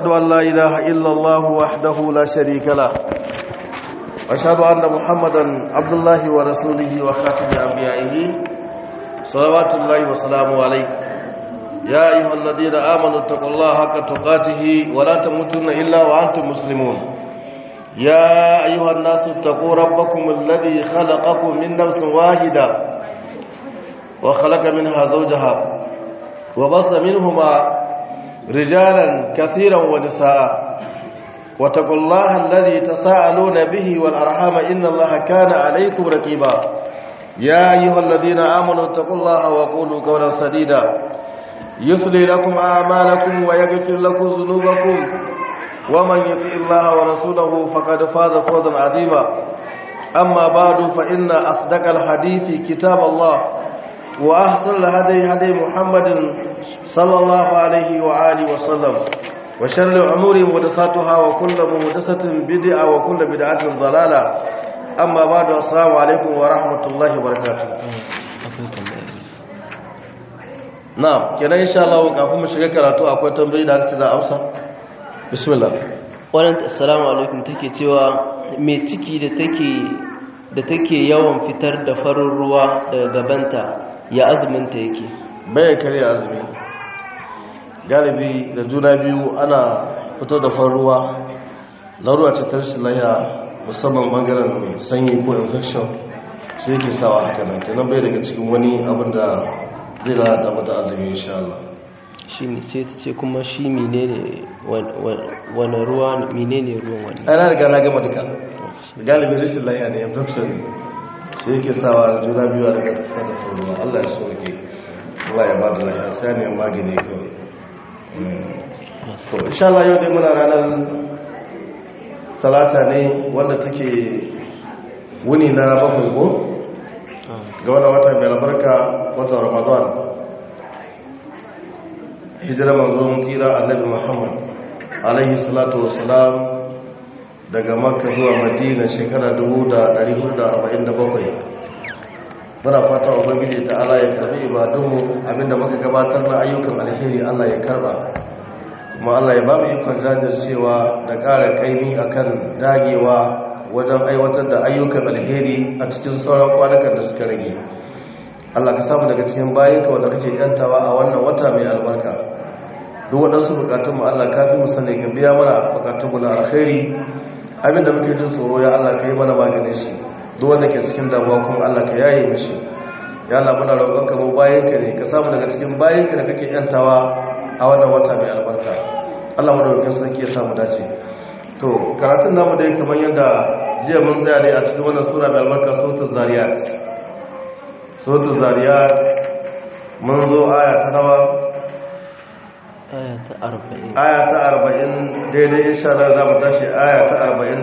أن لا إله إلا الله وحده لا شريك له وأشهد أن محمدا عبد الله ورسوله وخاتم أنبيائه صلوات الله وسلامه عليه يا أيها الذين آمنوا اتقوا الله حق تقاته ولا تموتن إلا وأنتم مسلمون يا أيها الناس اتقوا ربكم الذي خلقكم من نفس واحدة وخلق منها زوجها وبص منهما رجالا كثيرا ونساء واتقوا الله الذي تساءلون به والأرحام إن الله كان عليكم رقيبا يا أيها الذين آمنوا اتقوا الله وقولوا قولا سديدا يصلي لكم أعمالكم ويغفر لكم ذنوبكم ومن يطع الله ورسوله فقد فاز فوزا عظيما أما بعد فإن أصدق الحديث كتاب الله وأحسن الهدي هدي محمد صلى الله عليه وآله وسلم وشر الأمور محدثاتها وكل محدثة بدعة وكل بدعة ضلالة أما بعد السلام عليكم ورحمة الله وبركاته na'am kenan insha Allah kafin mu shiga karatu akwai tambayoyi da aka da amsa bismillah wannan assalamu alaikum take cewa me ciki da take da take yawan fitar da farin ruwa daga gabanta ya azumin ta yake bayan kare azumi galibi da juna biyu ana fito da farin ruwa larura ce ta rashin lahiya musamman bangaren sanyi ko infection sai yake sawa haka nan kenan bai daga cikin wani abin da zai lalata mata azumi insha Allah shi ne sai ta ce kuma shi menene wani ruwa menene ruwan wani ana riga na gama duka galibi rashin lahiya ne infection sai yake sawa juna biyu a daga fada ruwa Allah ya soke Allah ya bada lahiya sai ne magani kawai to insha Allah yau dai muna ranar talata ne wanda take wuni na bakwai ko ga wani wata mai albarka watan ramadan hijira manzon tsira annabi muhammad alaihi salatu wasalam daga makka zuwa madina shekara 1447 muna fata ubangiji ta ala ya karbi ibadunmu abinda muka gabatar na ayyukan alheri allah ya karba kuma allah ya ba mu ikon jajircewa da ƙara kaimi akan dagewa wajen aiwatar da ayyukan alheri a cikin sauran kwanakan da suka rage Allah ka samu daga cikin bayanka wanda kake yantawa a wannan wata mai albarka duk waɗansu bukatunmu Allah ka fi musane ka biya mana bukatunmu na alkhairi abinda muke jin tsoro ya Allah ka yi mana maganin shi duk wanda ke cikin damuwa kuma Allah ka yaye mishi ya Allah muna roƙon ka mu bayanka ne ka samu daga cikin bayanka da kake yantawa a wannan wata mai albarka Allah mu da roƙon sarki ya samu dace to karatun namu dai kamar yadda jiya mun tsaya ne a cikin wannan sura mai albarka suratul zariyat suratul zariyat mun zo aya ta nawa aya ta 40 aya ta 40 daidai insha Allah za mu tashi aya ta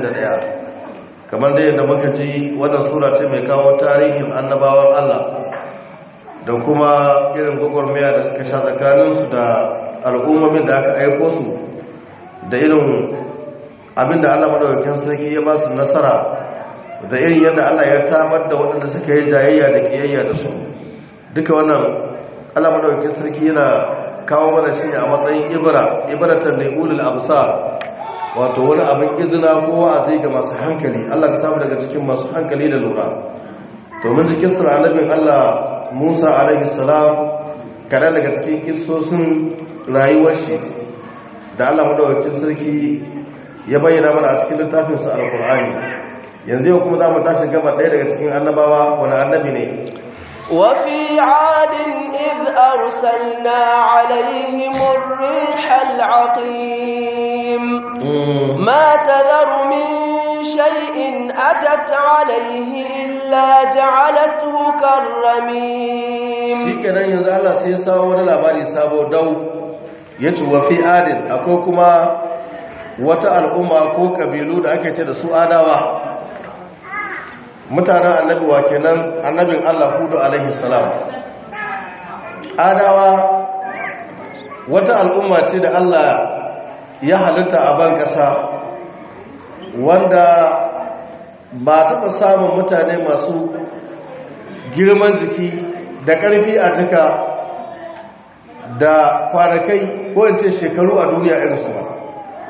41 kamar dai yadda muka ji wannan sura ce mai kawo tarihin annabawan Allah da kuma irin gwagwarmaya da suka sha tsakaninsu da al'ummomin da aka aiko su da irin abinda Allah madaukakin sarki ya ba su nasara da irin yadda Allah ya tamar da waɗanda suka yi jayayya da kiyayya da su duka wannan Allah madaukakin sarki yana kawo mana shi a matsayin ibra ibratan li ulul absar wato wani abin izina ko wa'azi ga masu hankali Allah ka samu daga cikin masu hankali da lura to mun ji kissar annabin Allah Musa alaihi salam kada daga cikin kissosin rayuwar shi da Allah madaukakin sarki ya bayyana mana a cikin littafinsa alkur'ani yanzu yau kuma za mu tashi gaba ɗaya daga cikin annabawa wani annabi ne وفي عاد إذ أرسلنا عليهم الريح العقيم ما تذر من شيء أتت عليه إلا جعلته كالرميم shi kenan yanzu Allah sai ya sawo wani labari sabo dau ya ce wa fi adin akwai kuma wata al'umma ko kabilu da ake ce da su adawa mutanen annabi wa kenan annabin Allah hudu alaihi salam adawa wata al'umma ce da Allah ya halitta a ban ƙasa wanda ba taɓa samun mutane masu girman jiki da ƙarfi a jika da kwanakai ko in ce shekaru a duniya irinsu ba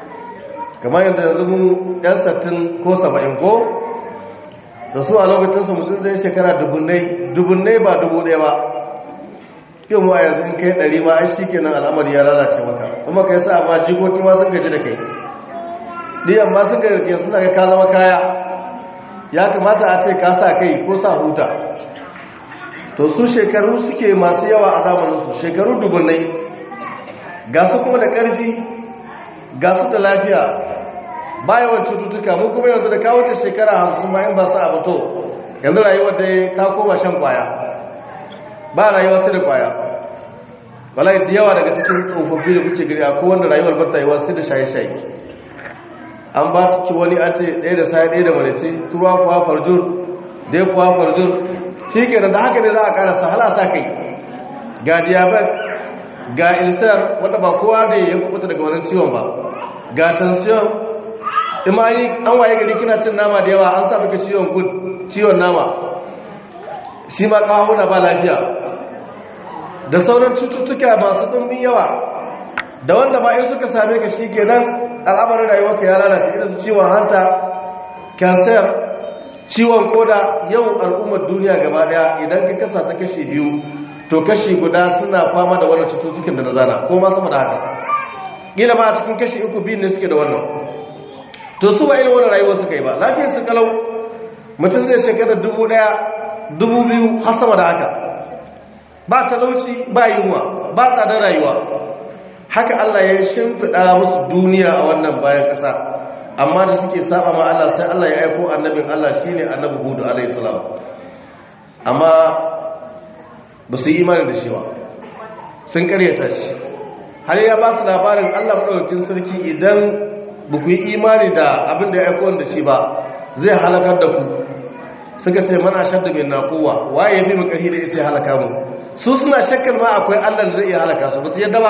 kamar yadda yanzu mu yan sattin ko saba'in ko da su a lokacinsu mutum zai shekara dubunnai dubunnai ba dubu ɗaya ba yau mu a yanzu in kai ɗari ma ai shi kenan al'amari ya lalace maka kuma kai sa ma jikoki ma sun gaji da kai ɗiyan ma sun gaji da kai suna ga ka zama kaya ya kamata a ce ka sa kai ko sa huta to su shekaru suke masu yawa a zamaninsu shekaru dubunnai ga su kuma da ƙarfi ga su da lafiya ba yawan cututtuka mun kuma yanzu da kawo ta shekara hamsin ma in ba su abu to yanzu rayuwar da ta koma shan kwaya ba rayuwa sai da kwaya wallahi da yawa daga cikin tsofaffi da kuke gari a kowanne rayuwar ba ta yi wasu da shaye-shaye an ba ki wani an ce ɗaya da saye ɗaya da marice turuwa kuwa farjur dai kuwa farjur shi kenan da haka ne za a karasa halasa kai ga diabetes ga ilsar wanda ba kowa da ya kubuta daga wannan ciwon ba ga tension imani an waye gari kina cin nama da yawa an sa maka ciwon gud ciwon nama shi ma kawuna ba lafiya da sauran cututtuka masu ɗumbin yawa da wanda ba in suka same ka shi kenan al'amarin rayuwarka ya lalace irin su ciwon hanta cancer ciwon koda yau al'ummar duniya gaba daya idan ka kasa ta kashi biyu to kashi guda suna fama da wannan cututtukan da na zana ko ma sama da haka gina ma a cikin kashi uku biyu ne suke da wannan to su ba irin wannan rayuwar suka yi ba lafiyar su kalau mutum zai shekara dubu daya dubu biyu har sama da haka ba talauci ba yunwa ba tsadar rayuwa haka Allah ya shimfiɗa musu duniya a wannan bayan ƙasa amma da suke saba ma Allah sai Allah ya aiko annabin Allah shine annabi Hud alayhi salam amma ba su yi imani da shi ba sun karyata shi har ya ba su labarin Allah madaukakin sarki idan ba ku yi imani da abin da ya aiko da shi ba zai halakar da ku suka ce mana shaddu min naquwa waye bi mu karhi da sai halaka mu su suna shakkar ma akwai Allah da zai iya halaka su ba su yadda ba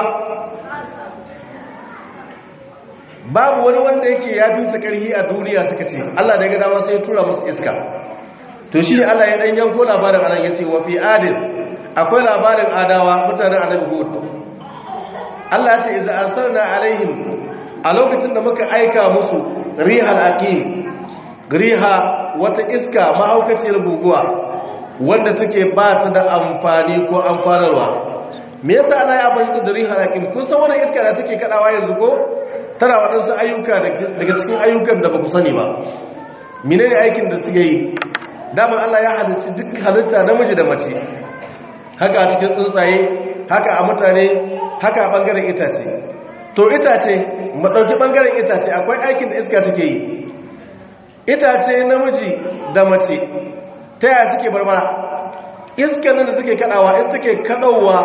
babu wani wanda yake ya fi su karhi a duniya suka ce Allah da ya ga dama sai ya tura musu iska to shi ne Allah ya dan yanko labarin anan yace wa fi adin akwai labarin adawa mutanen annabi hud Allah ya ce idza arsalna alaihim a lokacin da muka aika musu rihal aqim riha wata iska mahaukaciyar guguwa wanda take ba ta da amfani ko amfanarwa me yasa Allah ya bashi da rihal aqim kun san wannan iska da take kadawa yanzu ko tana waɗansu ayyuka daga cikin ayyukan da ba ku sani ba mine ne aikin da suke yi damar Allah ya halitta duk halitta namiji da mace haka a cikin tsuntsaye haka a mutane haka a ɓangaren itace to itace maɗauki ɓangaren itace akwai aikin da iska take yi itace namiji da mace ta yaya suke barbara iska nan da take kaɗawa in take kaɗauwa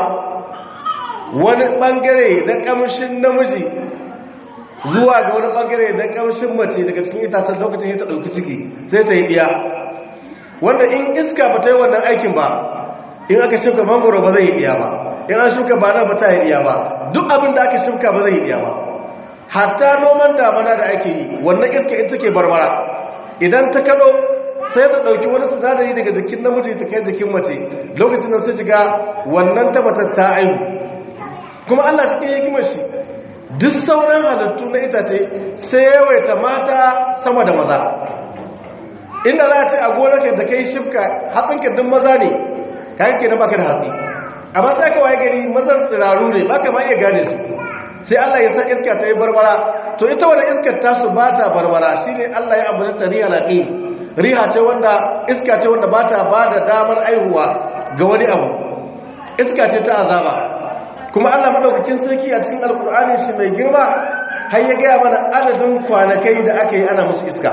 wani ɓangare na ƙamshin namiji zuwa ga wani bangare na kamshin mace daga cikin itacen lokacin ya ta ɗauki ciki sai ta yi iya wanda in iska ba ta yi wannan aikin ba in aka shuka mangoro ba zai yi iya ba in an shuka bana ba ta yi iya ba duk abin da aka shuka ba zai yi iya ba hatta noman damana da ake yi wannan iska ita ke barbara idan ta kaɗo sai ta ɗauki wani sinadari daga jikin namiji ta kai jikin mace lokacin da su shiga wannan tabbatar ta aihu kuma allah cikin hikimar shi duk sauran halittu na itace sai yawaita mata sama da maza inda za a ce a gonarka da kai shifka hatsinka duk maza ne kayan ke na baka da hatsi amma sai ka waye gari mazan tsiraru ne baka ma iya gane su sai Allah ya sa iska ta yi barbara to ita wani iskar tasu ba ta barbara shi ne Allah ya abu ta riha laƙi riha ce wanda iska ce wanda ba ta ba da damar aihuwa ga wani abu iska ce ta azaba kuma Allah madaukakin sarki a cikin alkur'ani shi mai girma har ya gaya mana adadin kwanakai da aka yi ana musu iska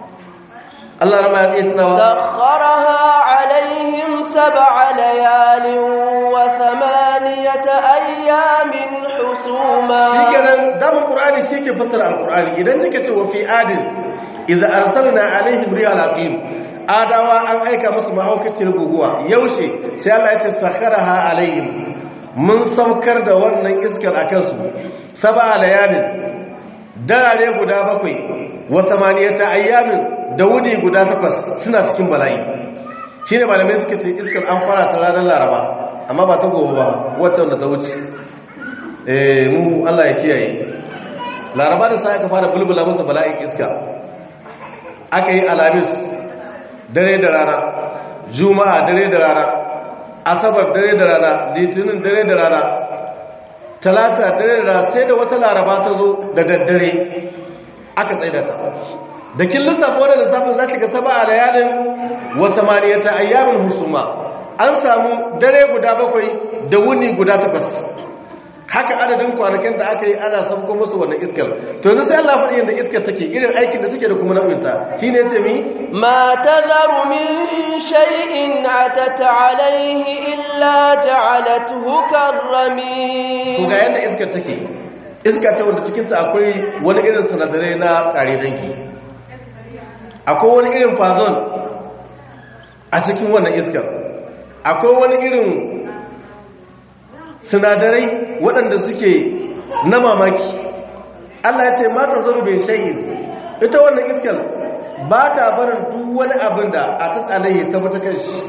Allah rama ya tsaye tunawa سخرها عليهم سبع ليال وثمانية أيام حسوما shi kenan damar qur'ani shi ke fassara alkur'ani idan kika ce wa fi adin idza arsalna alaihim rihal aqim adawa an aika musu mahaukacin guguwa yaushe sai Allah ya ce sakharaha alaihim mun saukar da wannan iskar a kansu saba layalin darare guda bakwai wa samaniyata ayyamin da wuni guda takwas suna cikin bala'i shine malamai suka ce iskar an fara ta ranar laraba amma ba ta gobe ba wata wanda ta wuce eh mu Allah ya kiyaye laraba da sai aka fara bulbula masa bala'in iska aka yi alamis dare da rana juma'a dare da rana asabar dare da rana litinin dare da rana talata dare da rana sai da wata laraba ta zo da daddare aka tsaida ta da kin lissafa wadda lissafin za ka ga saba a layalin wata maniyata ayyamin husuma an samu dare guda bakwai da wuni guda takwas haka adadin kwanakin da aka yi ana sabko musu wannan iskar to yanzu sai Allah faɗi yadda iskar take irin aikin da take da kuma nau'inta shine ce mi ما تذر من شيء عتت عليه إلا جعلته to كالرميم ga yadda iskar take iska ce wanda cikinta akwai wani irin sinadarai na ƙare dangi akwai wani irin fazon a cikin wannan iskar akwai wani irin sinadarai waɗanda suke na mamaki Allah ya ce mata zarubin shayin ita wannan iskar ba ta barin duk wani abin da a ta tsalaye ta bata kan shi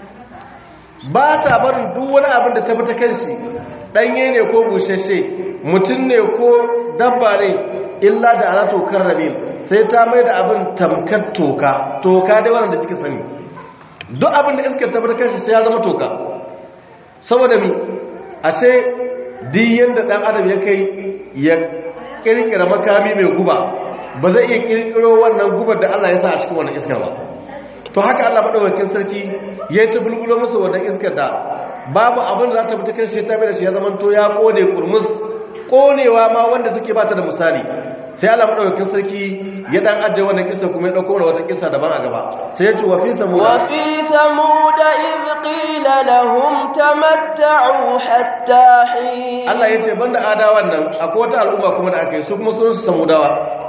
ba ta barin duk wani abin da ta bata kan shi ɗanye ne ko bushashe mutum ne ko dabba ne illa da ana tokar rabin sai ta mai da abin tamkar toka toka dai wannan da kika sani duk abin da iskar ta bata kan shi sai ya zama toka saboda mi ashe duk yanda dan adam ya kai ya kirkira makami mai guba ba zai iya kirkiro wannan gubar da Allah ya sa a cikin wannan iskar ba to haka Allah madaukakin sarki ya yi ta bulbulo musu wannan iskar da babu abin da za ta fita kan shi ta bai da shi ya zama to ya kone kurmus konewa ma wanda suke ba ta da misali sai Allah madaukakin sarki ya dan ajiye wannan kissa kuma ya dauko mana wata kissa daban a gaba sai ya ce wa fi samuda وفي ثمود إذ قيل لهم تمتعوا حتى حين Allah ya ce banda adawan nan akwai wata al'umma kuma da aka yi su kuma sun su samudawa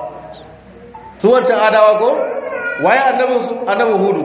su wancan adawa ko waye annabin su annabin hudu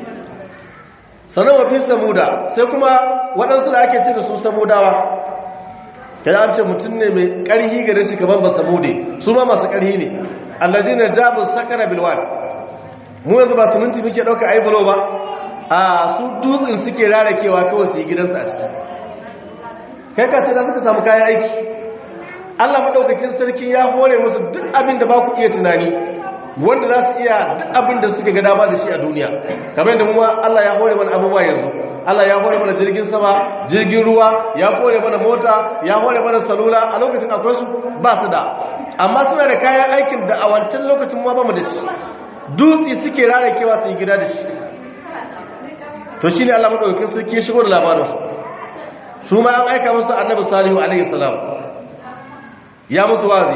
sannan wa fi samuda sai kuma waɗansu da ake ce da su samudawa kada an ce mutum ne mai ƙarhi gare shi kamar ba samude su ma masu ƙarhi ne alladina jabu sakara bilwan mu yanzu ba siminti muke ɗauka aibulo ba a su dutsen suke rarakewa kawai su yi gidansu a ciki kai ka sai da suka samu kayan aiki Allah madaukakin sarki ya hore musu duk abin da ba ku iya tunani wanda za su iya duk abin da suka ga dama da shi a duniya kamar yadda mu ma Allah ya hore mana abubuwa yanzu Allah ya hore mana jirgin sama jirgin ruwa ya hore mana mota ya hore mana salula a lokacin akwai su ba su da amma suna da kayan aikin da a wancan lokacin ma ba mu da shi dutse suke rarakewa su yi gida da shi to shi ne Allah madaukakin sarki ya shigo da labarinsu su ma an aika musu annabi salihu alaihi salam ya musu wazi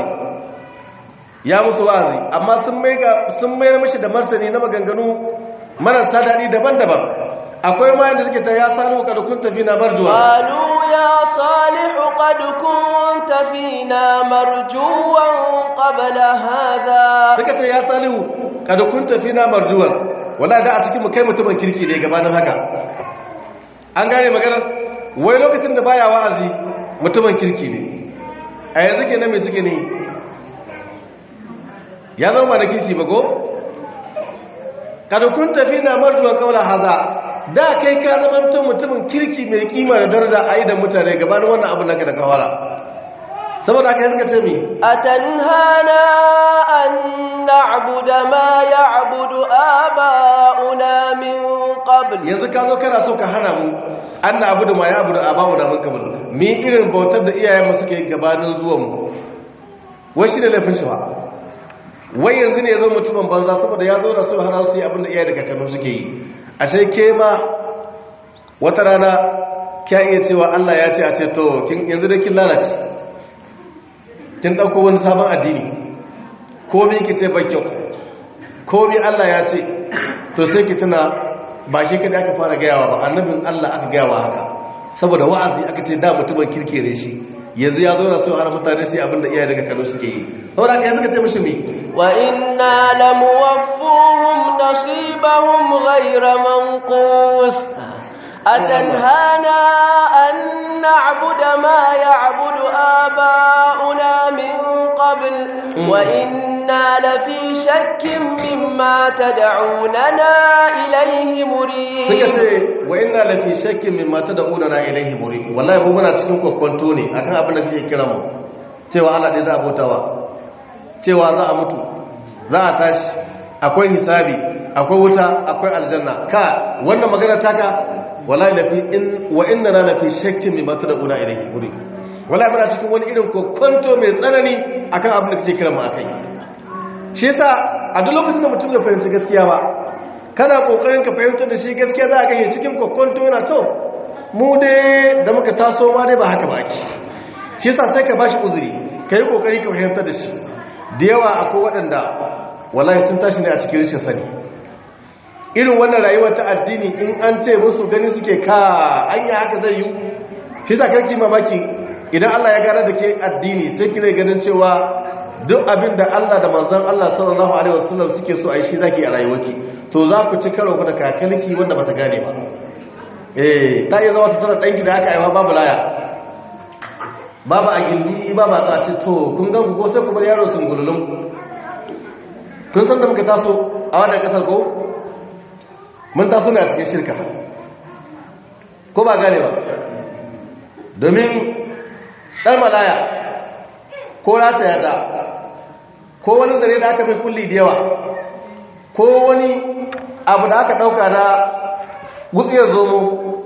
ya musu wazi amma sun mai ga sun mai mishi da martani na maganganu marasa dadi daban-daban akwai ma yanda suke ta ya salihu kada kun tafi na marjuwa قالوا يا صالح قد كنت فينا مرجوا قبل هذا suka ce ya salihu kada kun tafi na marjuwa wala da a cikin mu kai mutumin kirki ne gabanin haka an gane maganar wai lokacin da baya wa'azi mutumin kirki ne a yanzu ke nan mai suke ne ya zama da kirki ba ko? kada kun tafi na marjuwan kaula haza da kai ka zama mutumin kirki mai kima da daraja a idan mutane gabanin wannan abu naka da kawara saboda aka yi suka ce mi أتنهانا أن نعبد ما يعبد آباؤنا من قبل yanzu ka zo kana so ka hana mu an na abu da ma ya abu da abawu da mun kamar mi irin bautar da iyayen mu suke gabanin zuwan mu wai shi da laifin shi ba wai yanzu ne ya zo mutumin banza saboda ya zo da so har su yi abin da iyaye da kakannu suke yi ashe ke ma wata rana kya iya cewa Allah ya ce a ce to kin yanzu da kin lalace kin dauko wani sabon addini ko me ki ce ba kyau ko me Allah ya ce to sai ki tuna ba ke kada aka fara gayawa ba annabin Allah aka gayawa haka saboda wa'azi aka ce da mutumin kirkire shi yanzu ya zo na so har mutane sai abin da iyaye daga Kano suke yi saboda haka yanzu ka ce mishi me وإنا لموفوهم نصيبهم غير منقوص أتنهانا أن نعبد ما يعبد آباؤنا من قبل وإنا لفي شك مما تدعوننا إليه suka مريب ce wa inna lafi shakkin min mata da udana ilaihi muri wallahi mu muna cikin kwakwanto ne akan abin da kake kira mu cewa Allah dai za a bautawa cewa za a mutu za a tashi akwai hisabi akwai wuta akwai aljanna ka wannan magana taka wallahi lafi in wa inna la lafi shakkin mimma tad'una ilayhi muri wallahi muna cikin wani irin kokonto mai tsanani akan abin da kake kira mu akai shi yasa a duk lokacin da mutum ya fahimci gaskiya ba kana kokarin ka fahimtar da shi gaskiya za ka yi cikin kokonto yana to mu dai da muka taso ma dai ba haka ba ake shi yasa sai ka bashi uzuri kai kokari ka fahimtar da shi da yawa akwai waɗanda wallahi sun tashi ne a cikin rashin sani irin wannan rayuwar ta addini in an ce musu gani suke ka anya haka zai yi shi sa karki mamaki idan Allah ya gane da ke addini sai kire ganin cewa duk abin da Allah da manzon Allah sallallahu alaihi wasallam suke so a yi shi zaki a rayuwarki to za ku ci karo da kakalki wanda bata gane ba eh ta iya zama ta tara danki da aka aiwa babu laya babu a gindi babu a tsaci to kun gan ku ko sai ku bar yaro sun gululun kun san da muka taso a wannan kasar ko mun taso ne a cikin shirka ko ba gane ba domin ɗan malaya ko rata yada ko wani zare da aka mai kulli da yawa ko wani abu da aka ɗauka na wutsiyar zomo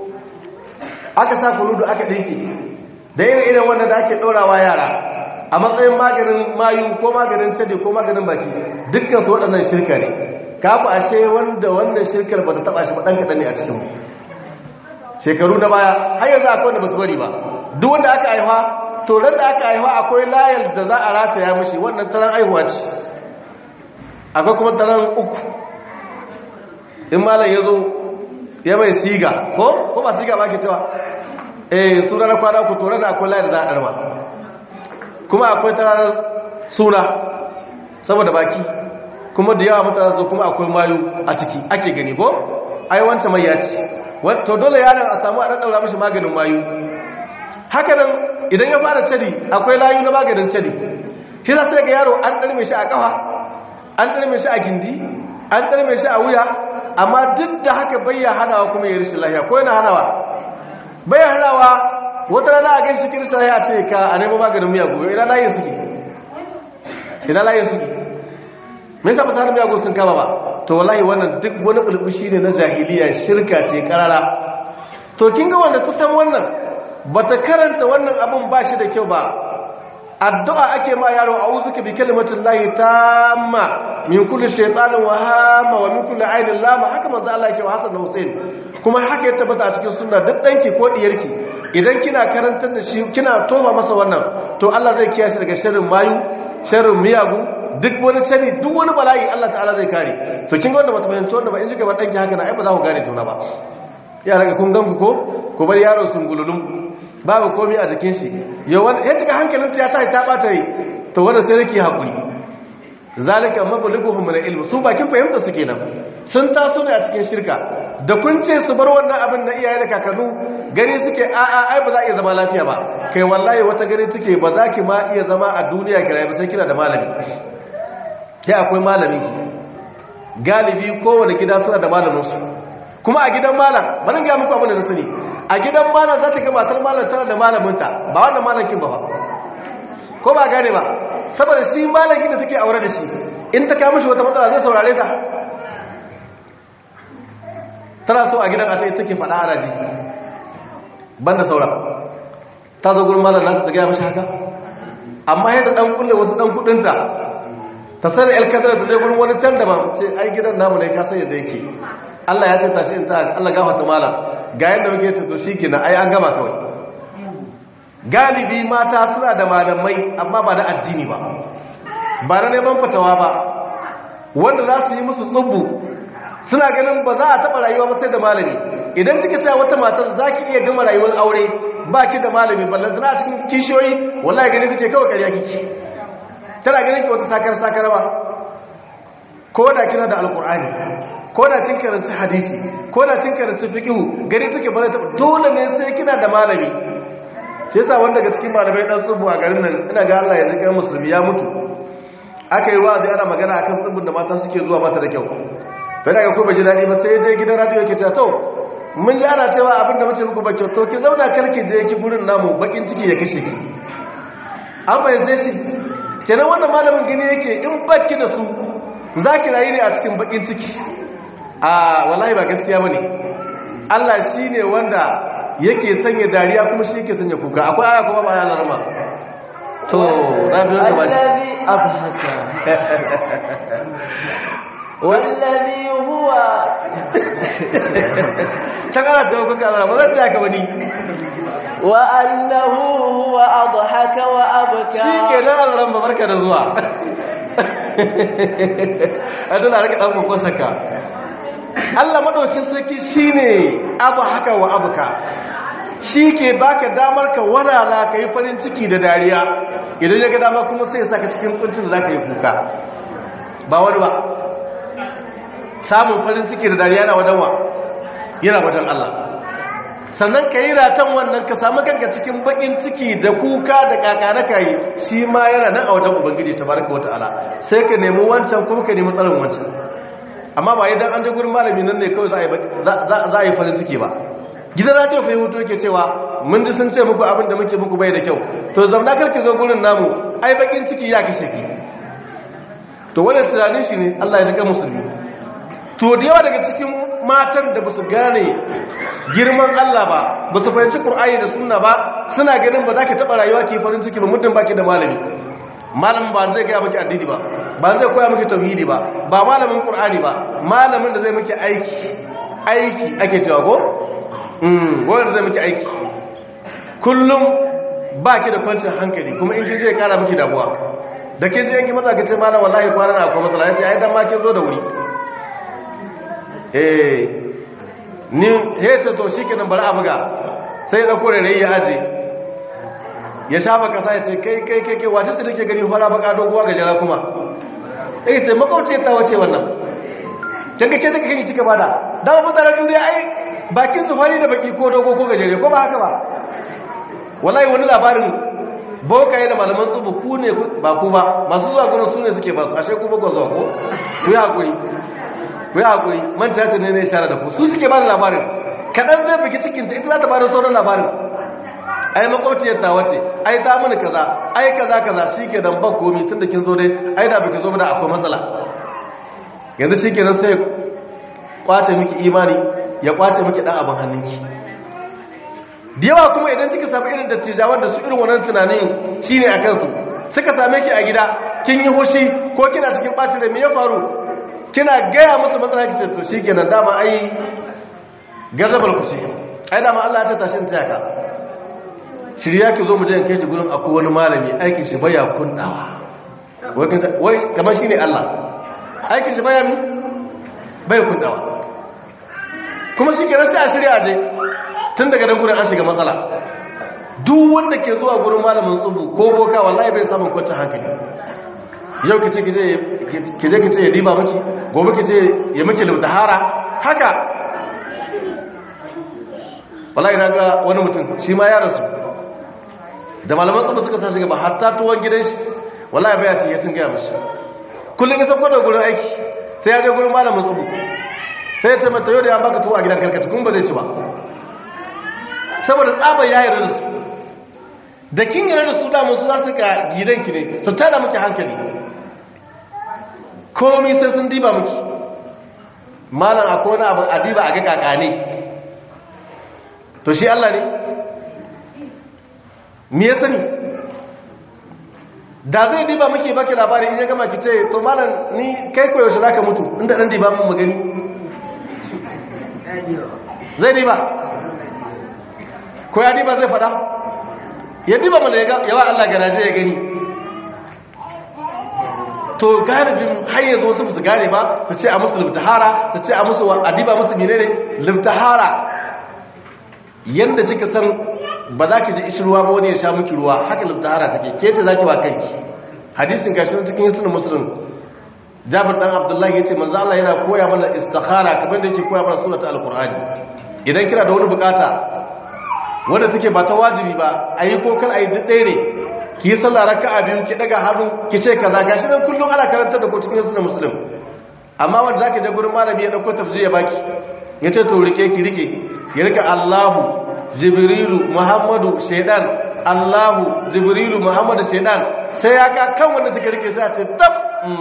aka sa kuludu aka ɗinki da irin irin wanda da ake ɗaurawa yara a matsayin maganin mayu ko maganin cade ko maganin baki dukkan su waɗannan shirka ne kafa ashe wanda wannan shirkar ba ta taba shi ba ɗan kaɗan ne a cikinmu shekaru na baya har yanzu akwai wanda ba su bari ba duk wanda aka haifa to ran da aka haifa akwai layar da za a rataya mashi wannan taron aihuwa ce akwai kuma taron uku in malam ya zo ya mai siga ko ko ba siga ba ke cewa eh suna na kwana ku to ran akwai layar da za a ɗarma kuma akwai taron suna saboda baki kuma da yawa mutane zo kuma akwai mayu a ciki ake gani ko ai wancan mai ya ci to dole yaron a samu a ɗaɗɗaura mashi maganin mayu haka nan idan ya fara cadi akwai layu na maganin cadi shi za su ga yaro an ɗarme shi a ƙafa an ɗarme shi a gindi an ɗarme shi a wuya amma duk da haka bayya hanawa kuma ya rishin lahiya ko yana hanawa bayya hanawa wata rana a gan shi kirista ya ce ka a nemo maganin miyagu ina layin suke ina layin suke me yasa ba sanin miyagu sun kama ba to wallahi wannan duk wani bulbushi ne na jahiliya shirka ce karara to kin ga wanda ta san wannan bata karanta wannan abun ba shi da kyau ba addu'a ake ma yaro a'udhuka bi kalimatin lahi tamma min kulli shaytanin wa hama wa min kulli ainin lama haka manzo Allah yake wa Hassan da Hussein kuma haka ya tabbata a cikin sunna duk danki ko diyarki idan kina karantar da shi kina toma masa wannan to Allah zai kiyaye daga sharrin mayu sharrin miyagu duk wani cani duk wani bala'i Allah ta'ala zai kare to kin ga wanda bata fahimci wanda ba in jika ba danki haka na ai ba za ku gane juna ba yara ga kun gan ku ko ku bar yaro sun gululum babu komai a jikin shi yau wanda ya cika hankalin ta ta ta bata yi to wanda sai rike hakuri zalika mablughuhum min ilm su bakin fahimta su kenan sun taso ne a cikin shirka da kun ce su bar wannan abin na iyaye da kakannu gani suke a a ai ba za a iya zama lafiya ba kai wallahi wata gani take ba za ki ma iya zama a duniya kira ba sai kina da malami sai akwai malami galibi kowane gida suna da malaminsu kuma a gidan malam bari ga muku abin da na sani a gidan malam za ta ga matar malam tana da malaminta ba wannan malamin ba ba ko ba gane ba saboda shi malamin da take aure da shi in ta kawo mishi wata matsala zai saurare ta tana so a gidan a ce take faɗa a raji banda saura ta zo gurin malam nan ta gaya mishi haka amma yadda dan kulle wasu dan kudinta ta sani alkadar ta je gurin wani can da ba ce ai gidan namu ne ka san yadda yake Allah ya ce tashi in ta Allah gafarta malam ga yadda muke ce to shikenan ai an gama kawai galibi mata suna da malamai amma ba da addini ba ba na neman fatawa ba wanda za su yi musu tsubbu suna ganin ba za a taɓa rayuwa ba sai da malami idan kika cewa wata matar za ki iya gama rayuwar aure ba ki da malami ballan tana cikin kishiyoyi wallahi gani kike kawai karya kiki tana ganin ki wata sakar sakar ba ko da kina da alkur'ani ko da kin karanci hadisi ko da kin karanci fiqhu gari take ba ta dole ne sai kina da malami shi yasa wanda daga cikin malamai dan tsubu a garin nan ina ga Allah ya zika musulmi ya mutu aka yi wa'azi ana magana akan tsubun da mata suke zuwa mata da kyau bai daga ko ba ji dadi ba sai je gidan radio yake ta to mun ji ana cewa abin da muke muku ba kyau to ki zauna karki je ki gurin namu bakin ciki ya kashe ki an bayyana shi kenan wannan malamin gani yake in baki da su za ki rayu ne a cikin bakin ciki a wallahi ba gaskiya ba ne Allah shi ne wanda yake sanya dariya kuma shi yake sanya kuka akwai aya kuma ba ya larama to rabi wanda ba shi الذي أضحك والذي هو can ana da kuka zara ba za ta yaka wani وأنه هو أضحك وأبكى shi ke nan alaran ba barka da zuwa a dole a rika ɗan kwakwasaka Allah maɗaukin sarki shi ne abu haka wa abuka shi ke baka damar ka walala ka yi farin ciki da dariya idan ya ga dama kuma sai ya saka cikin kuncin da za ka yi kuka ba wani ba samun farin ciki da dariya na wajen wa yana wajen Allah sannan ka yi ratan wannan ka samu kanka cikin bakin ciki da kuka da kakana ka yi shi ma yana nan a wajen ubangiji ta baraka wata'ala sai ka nemi wancan kuma ka nemi tsarin wancan amma ba idan an je gurin malami nan ne kawai za a yi farin ciki ba gidan ratiyo fa yi hutu ke cewa mun ji sun ce muku abin da muke muku bai da kyau to zamna karki zo gurin namu ai bakin ciki ya kashe ki to wannan tunanin shi ne Allah ya jika musulmi to da yawa daga cikin matan da basu gane girman Allah ba basu fahimci Qur'ani da Sunna ba suna ganin ba za ka taba rayuwa ki farin ciki ba muddin baki da malami malamin ba zai ga miki addini ba ba zai koya miki tauhidi ba ba malamin Qur'ani ba malamin da zai miki aiki aiki ake cewa ko mm wanda zai miki aiki kullum baki da kwancin hankali kuma in kin je ya kara miki damuwa da kin je yanki maza kace malam wallahi kwana na akwai matsala yace ai dan ma kin zo da wuri eh ni hece to shikenan bari a buga sai da kore rai ya aje ya shafa kasa ya ce kai kai kai kai wace ce take gani fara baka doguwa ga jara kuma eh ce makauce ta wace wannan kaga ke take kake cika bada da mu tsara duniya ai bakin su fari da baki ko dogo ko gajere ko ba haka ba wallahi wani labarin bokaye da malaman tsubu ku ne ba ku ba masu zuwa gurin su ne suke ba su ashe ku bakon zuwa ko ku yi haƙuri ku yi haƙuri manta ta ne ne shara da ku su suke ba da labarin kaɗan zai biki cikinta ita za ta ba da sauran labarin ai makwabciyar ta wace ai ta mini kaza ai kaza kaza shi ke dan ban komi tun da kin zo dai ai da biki zo ba da akwai matsala yanzu shi ke nan sai kwace miki imani ya kwace miki ɗan abin hannunki da yawa kuma idan kika samu irin dattijawan da su irin wannan tunanin shine a kansu suka same ki a gida kin yi hoshi ko kina cikin bacin da me ya faru kina gaya musu matsala kice to shikenan dama ai gazabar ku ce ai dama Allah ya ta tashi ta yaka shirya ki zo mu je in kai ki gurin akwai wani malami aikin shi baya kundawa wai kamar shine Allah aikin shi baya mi bai kundawa kuma shi kenan sai a shirya je tun daga nan gurin an shiga matsala duk wanda ke zuwa gurin malamin tsubu ko boka wallahi bai samun kwanciyar hankali yau kice kije kije kice ya diba miki gobe kice ya miki lautahara haka wallahi na ga wani mutum shi ma ya rasu da malaman tsubu suka sa shiga ba hatta tuwon gidan shi wallahi bai ya sun gaya mashi kullum ya sauko da gurin aiki sai ya je gurin malamin tsubu sai ya ce mata yau da ya baka tuwo a gidan karkata kuma ba zai ci ba saboda tsabar ya yarda da su da kin yarda da su damu su za su ka gidanki ne su tada muke hankali komi sai sun diba muke malam akwai wani abu adiba a ga kakane to shi Allah ne me ya sani da zai diba muke baki labari in ya gama ki ce to malam ni kai koyaushe za ka mutu inda ɗan diba mun magani zai diba ko ya diba zai fada ya diba mana yawa Allah garaje ya gani to galibin har yanzu wasu su gane ba ta ce a musu limtahara ta ce a musu a diba musu menene limtahara yanda kika san ba za ki ji ishi ruwa ba wani ya sha miki ruwa haka limtahara take ke ce za ki wa kanki hadisin gashi na cikin sunan musulun jabir dan abdullahi ya ce manzo Allah yana koya mana istikhara kamar da yake koya mana suratul alqur'ani idan kina da wani bukata wanda take ba ta wajibi ba a yi kokar a yi ɗaya ne ki yi sallah raka a biyu ki daga hannu ki ce kaza gashi nan kullum ana karanta da kotun yasu da musulun amma wanda za ki je gurin malami ya ɗauko tafji ya baki ya ce to rike ki rike ya rika allahu jibrilu muhammadu shaidan Allahu Jibrilu Muhammadu Shaidan sai ya ka kan wanda take rike sai a ce tab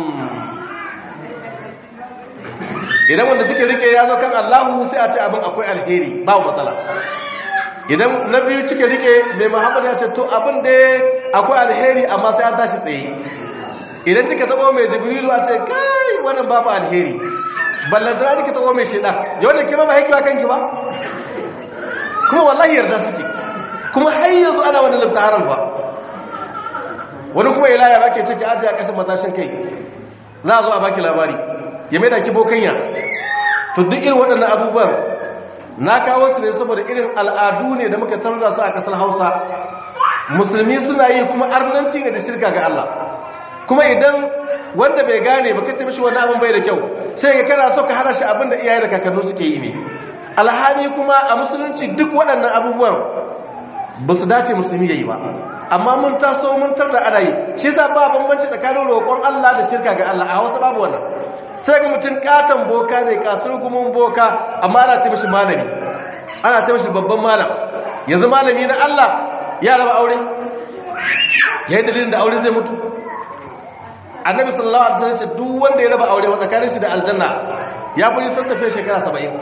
idan wanda take rike ya zo kan Allahu sai a ce abin akwai alheri ba matsala idan na biyu cike rike mai Muhammadu ya ce to abin da akwai alheri amma sai an tashi tsaye idan kika tabo mai Jibrilu a ce kai wannan babu alheri ballan da kika tabo mai Shaidan yau da kima ba haikiwa kanki ba kuma wallahi yarda suke kuma har yanzu ana wani laftaharar ba wani kuma ilaya ba ke ciki ajiye a ƙasar matashin kai za a zo a baki labari ya mai da ki bokanya to duk irin waɗannan abubuwan na kawo su ne saboda irin al'adu ne da muka canza su a ƙasar hausa musulmi suna yi kuma arnanci ne da shirka ga Allah kuma idan wanda bai gane ba kace mishi wani abin bai da kyau sai ga kana so ka hana shi abin da iyaye da kakanni suke yi ne alhali kuma a musulunci duk waɗannan abubuwan ba su dace musulmi ya yi ba amma mun taso mun tar da ana yi shi sa ba bambanci tsakanin roƙon Allah da shirka ga Allah a wasu babu wannan sai ga mutum katon boka ne kasar gumin boka amma ana ce mishi malami ana ce mishi babban malam yanzu malami na Allah ya raba aure ya yi dalilin da aure zai mutu annabi sallallahu alaihi wasallam ce duk wanda ya raba aure wa tsakanin shi da aljanna ya fi nisan tafiya shekara 70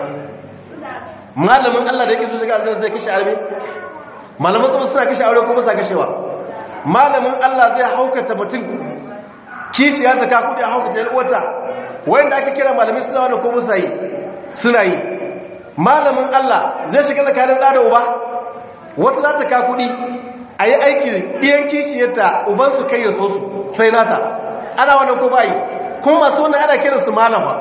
malamin Allah da yake so shiga aljanna zai kashe arme malaman kuma suna kashe aure kuma sa kashewa malamin Allah zai haukata mutum kishi ya taka kudi a haukata yalwata wanda ake kira malamin suna wani kuma sa yi suna yi malamin Allah zai shiga tsakanin da da uba wata za ta ka kudi a yi aiki ɗiyan kishiyarta ubansu kai ya so su sai nata ana wannan ko bayi kuma masu wannan ana kiransu malama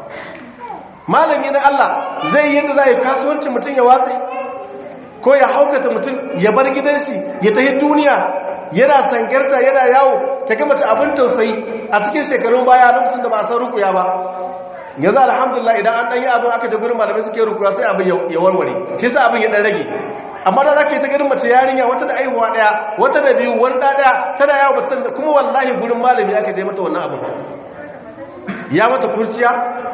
malami na Allah zai yi yadda za a yi kasuwancin mutum ya watsi ko ya haukata mutum ya bar gidanshi ya tafi duniya yana sangarta yana yawo ta gama ta abin tausayi a cikin shekarun baya lokacin da ba a san rukuya ba yanzu alhamdulillah idan an ɗanyi abin aka jagurin malamai suke rukuya sai abin ya warware shi sa abin ya ɗan rage amma da za ka yi ta ganin mace yarinya wata da aihuwa ɗaya wata da biyu wani ɗaya tana yawo ba ta kuma wallahi gurin malami aka je mata wannan abin ya mata kurciya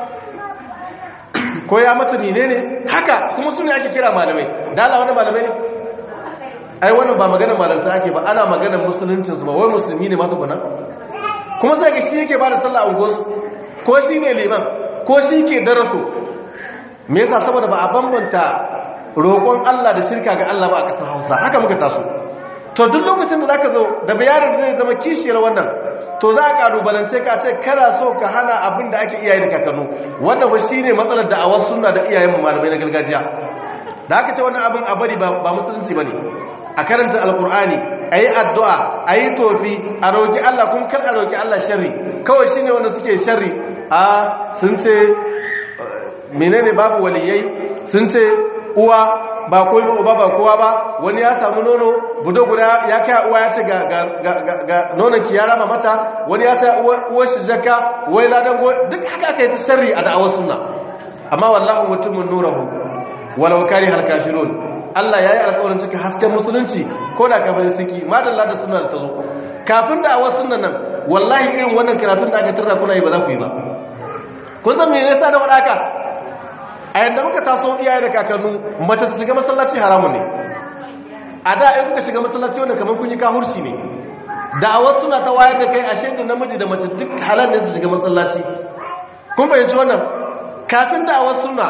ko ya mata nine ne haka kuma su ne ake kira malamai dala wani malamai ne ai wannan ba maganar malanta ake ba ana maganar musuluncinsu ba wai musulmi ne mata guna kuma sai ga shi yake ba da sallah a ungosu ko shi ne liman ko shi ke daraso me yasa saboda ba a bambanta roƙon Allah da shirka ga Allah ba a ƙasar Hausa haka muka taso to duk lokacin da zaka zo da bayanin zai zama kishiyar wannan to za a kalubalance ka ce kana so ka hana abin da ake iyaye da kakannu wannan ba shine matsalar da awar sunna da iyayen malamai na gargajiya da aka ce wannan abin a bari ba musulunci bane a karanta alkur'ani ayi addu'a ayi tofi a roki Allah kuma kar a roki Allah sharri kawai shine wanda suke sharri a sun ce menene babu waliyai sun ce uwa ba koyi uba ba kowa ba wani ya samu nono budo guda ya kai uwa ya ce ga ga nonon ki ya rama mata wani ya sa uwar shi jaka wai ladan go duk haka aka yi ta sharri a da'awar sunna amma wallahu mutumin nurahu walau kari hal kafirun Allah yayi alƙawarin cikin hasken musulunci ko da kafin siki madalla da sunna ta zo kafin da'awar sunnan nan wallahi irin wannan karatun da aka tarra kuna yi ba za ku yi ba kun san me yasa da wadaka a yadda muka taso iyaye da kakannu mace ta shiga masallaci haramun ne a da in kuka shiga masallaci wanda kamar kun yi kahurci ne da wasu suna ta wayar da kai a shaidu namiji da mace duk halar ne su shiga masallaci kun fahimci wannan kafin da wasu suna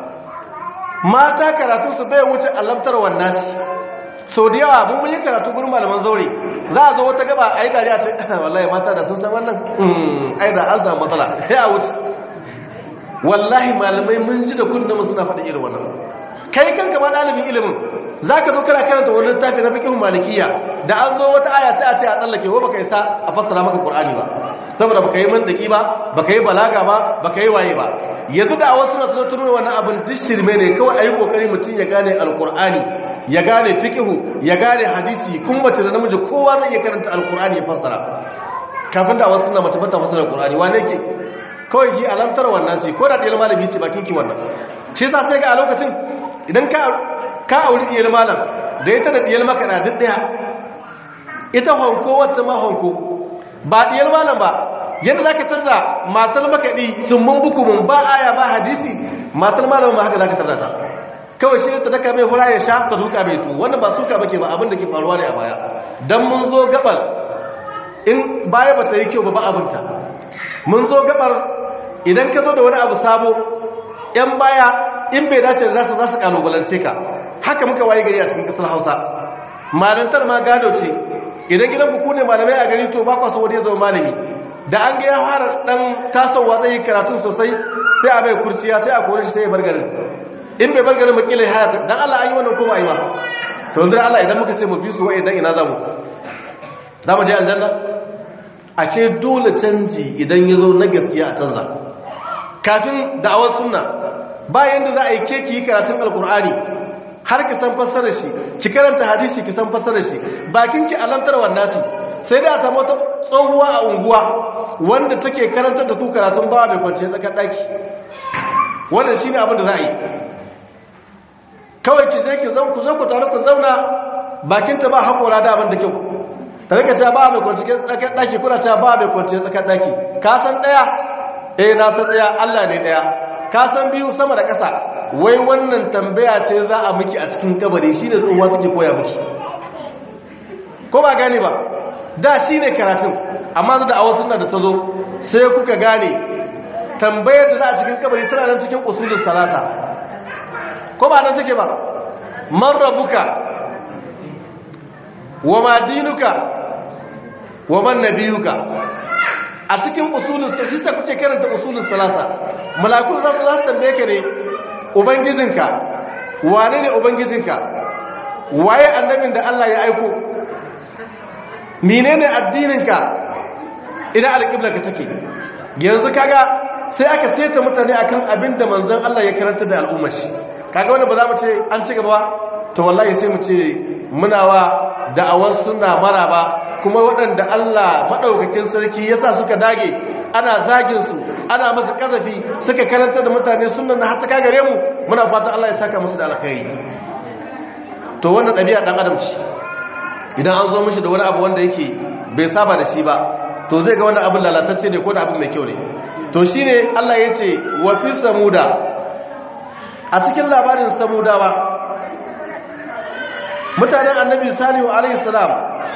mata karatu su bai wuce alamtar wannan sau da yawa mun yi karatu gurin malaman zaure za a zo wata gaba a yi tare a ce wallahi mata da sun san wannan ai da an samu matsala sai a wuce wallahi malamai mun ji da kundin suna faɗi irin wannan kai kanka ma ɗalibin ilimin za ka zo kana karanta wani littafi na fikihun malikiya da an zo wata aya sai a ce a tsallake ko baka isa a fassara maka qur'ani ba saboda baka yi mandaki ba baka yi balaga ba baka yi waye ba yanzu da wasu na zo tuno wannan abin duk shirme ne kawai ayi kokari mutum ya gane alqur'ani ya gane fikihu ya gane hadisi kuma mace da namiji kowa zai iya karanta alqur'ani ya fassara kafin da wasu na mace bata fassara alqur'ani wane ke kawai ki alamtar wannan ce ko da ɗiyar malami ce bakin ki wannan shi sa sai ga a lokacin idan ka auri ɗiyar malam da ita da ɗiyar makaɗa duk ɗaya ita honko wata ma honko ba ɗiyar malam ba yadda za ka tarda matar makaɗi sun mun buku mun ba aya ba hadisi matar malam ma haka za ka tarda ta kawai shi ta daka mai fura ya sha ta duka mai tu wannan ba suka bake ba abin da ke faruwa ne a baya dan mun zo gabar in baya ba ta yi kyau ba ba abinta mun zo gabar idan ka zo da wani abu sabo yan baya in bai dace da za su kalubalance ka haka muka waye gari a cikin kasar hausa malantar ma gado ce idan gidan ku ne malamai a gari to ba kwa so wani ya zama malami da an ga ya fara dan tasowa zai yi karatun sosai sai a bai kurciya sai a kore shi sai ya bar garin in bai bar garin makilai hayata dan Allah an yi wannan ko ba yi ba to yanzu Allah idan muka ce mu bi su wai idan ina zamu zamu je aljanna ake dole canji idan ya zo na gaskiya a canza kafin da'awar sunna bayan da za a yi keki yi karatun alkur'ani har ki san fassarar shi ki karanta hadisi ki san fassarar shi bakin ki alantar nasi sai da ta mota tsohuwa a unguwa wanda take karantar da ku karatun bawa mai kwance tsakar daki wannan shine abin da za a yi kawai ki je ki zan ku zo ku tare ku zauna bakin ta ba hakora da abin da kyau ta rika ta ba mai kwance tsakar daki kuna ta ba mai kwance tsakar daki ka san daya eh na san daya Allah ne daya ka san biyu sama da ƙasa wai wannan tambaya ce za a miki a cikin kabari shi ne tsohuwa suke koya miki ko ba gane ba da shi ne karatun amma da awon suna da ta zo sai kuka gane tambayar da za a cikin kabari tana nan cikin usulun salata ko ba nan suke ba man rabuka wa ma dinuka wa man nabiyuka a cikin usulun shi sa kuke karanta usulun salasa malakun za su za su tambaye ka ne ubangijinka wane ne ubangijinka waye annabin da Allah ya aiko menene addininka ina alƙibla ka take yanzu kaga sai aka seta mutane akan abin da manzon Allah ya karanta da al'ummar shi kaga wanda ba za mu ce an ci gaba to wallahi sai mu ce muna wa da'awar sunna maraba kuma waɗanda Allah maɗaukakin sarki ya sa suka dage ana zaginsu ana masa ƙazafi suka karanta da mutane sunan na hasaka gare mu muna fata Allah ya saka musu da alkhairi to wannan ɗabi'a ɗan adam ce idan an zo mishi da wani abu wanda yake bai saba da shi ba to zai ga wannan abin lalatacce ne ko da abin mai kyau ne to shi ne Allah ya ce wa fi samuda a cikin labarin samudawa mutanen annabi salihu alaihi salam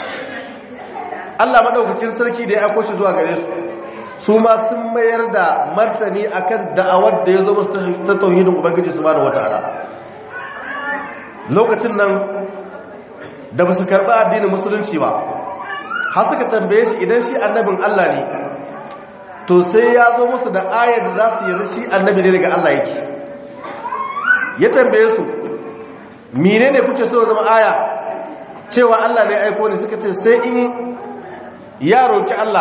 Allah madaukakin sarki da ya aiko shi zuwa gare su su ma sun mayar da martani akan da'awar da ya zo musu ta tauhidin ubangiji subhanahu wataala lokacin nan da ba su karɓi addinin musulunci ba har suka tambaye shi idan shi annabin Allah ne to sai ya zo musu da ayar da za su yi shi annabi ne daga Allah yake ya tambaye su menene kuke so zama aya cewa Allah ne aiko ne suka ce sai in ya roki Allah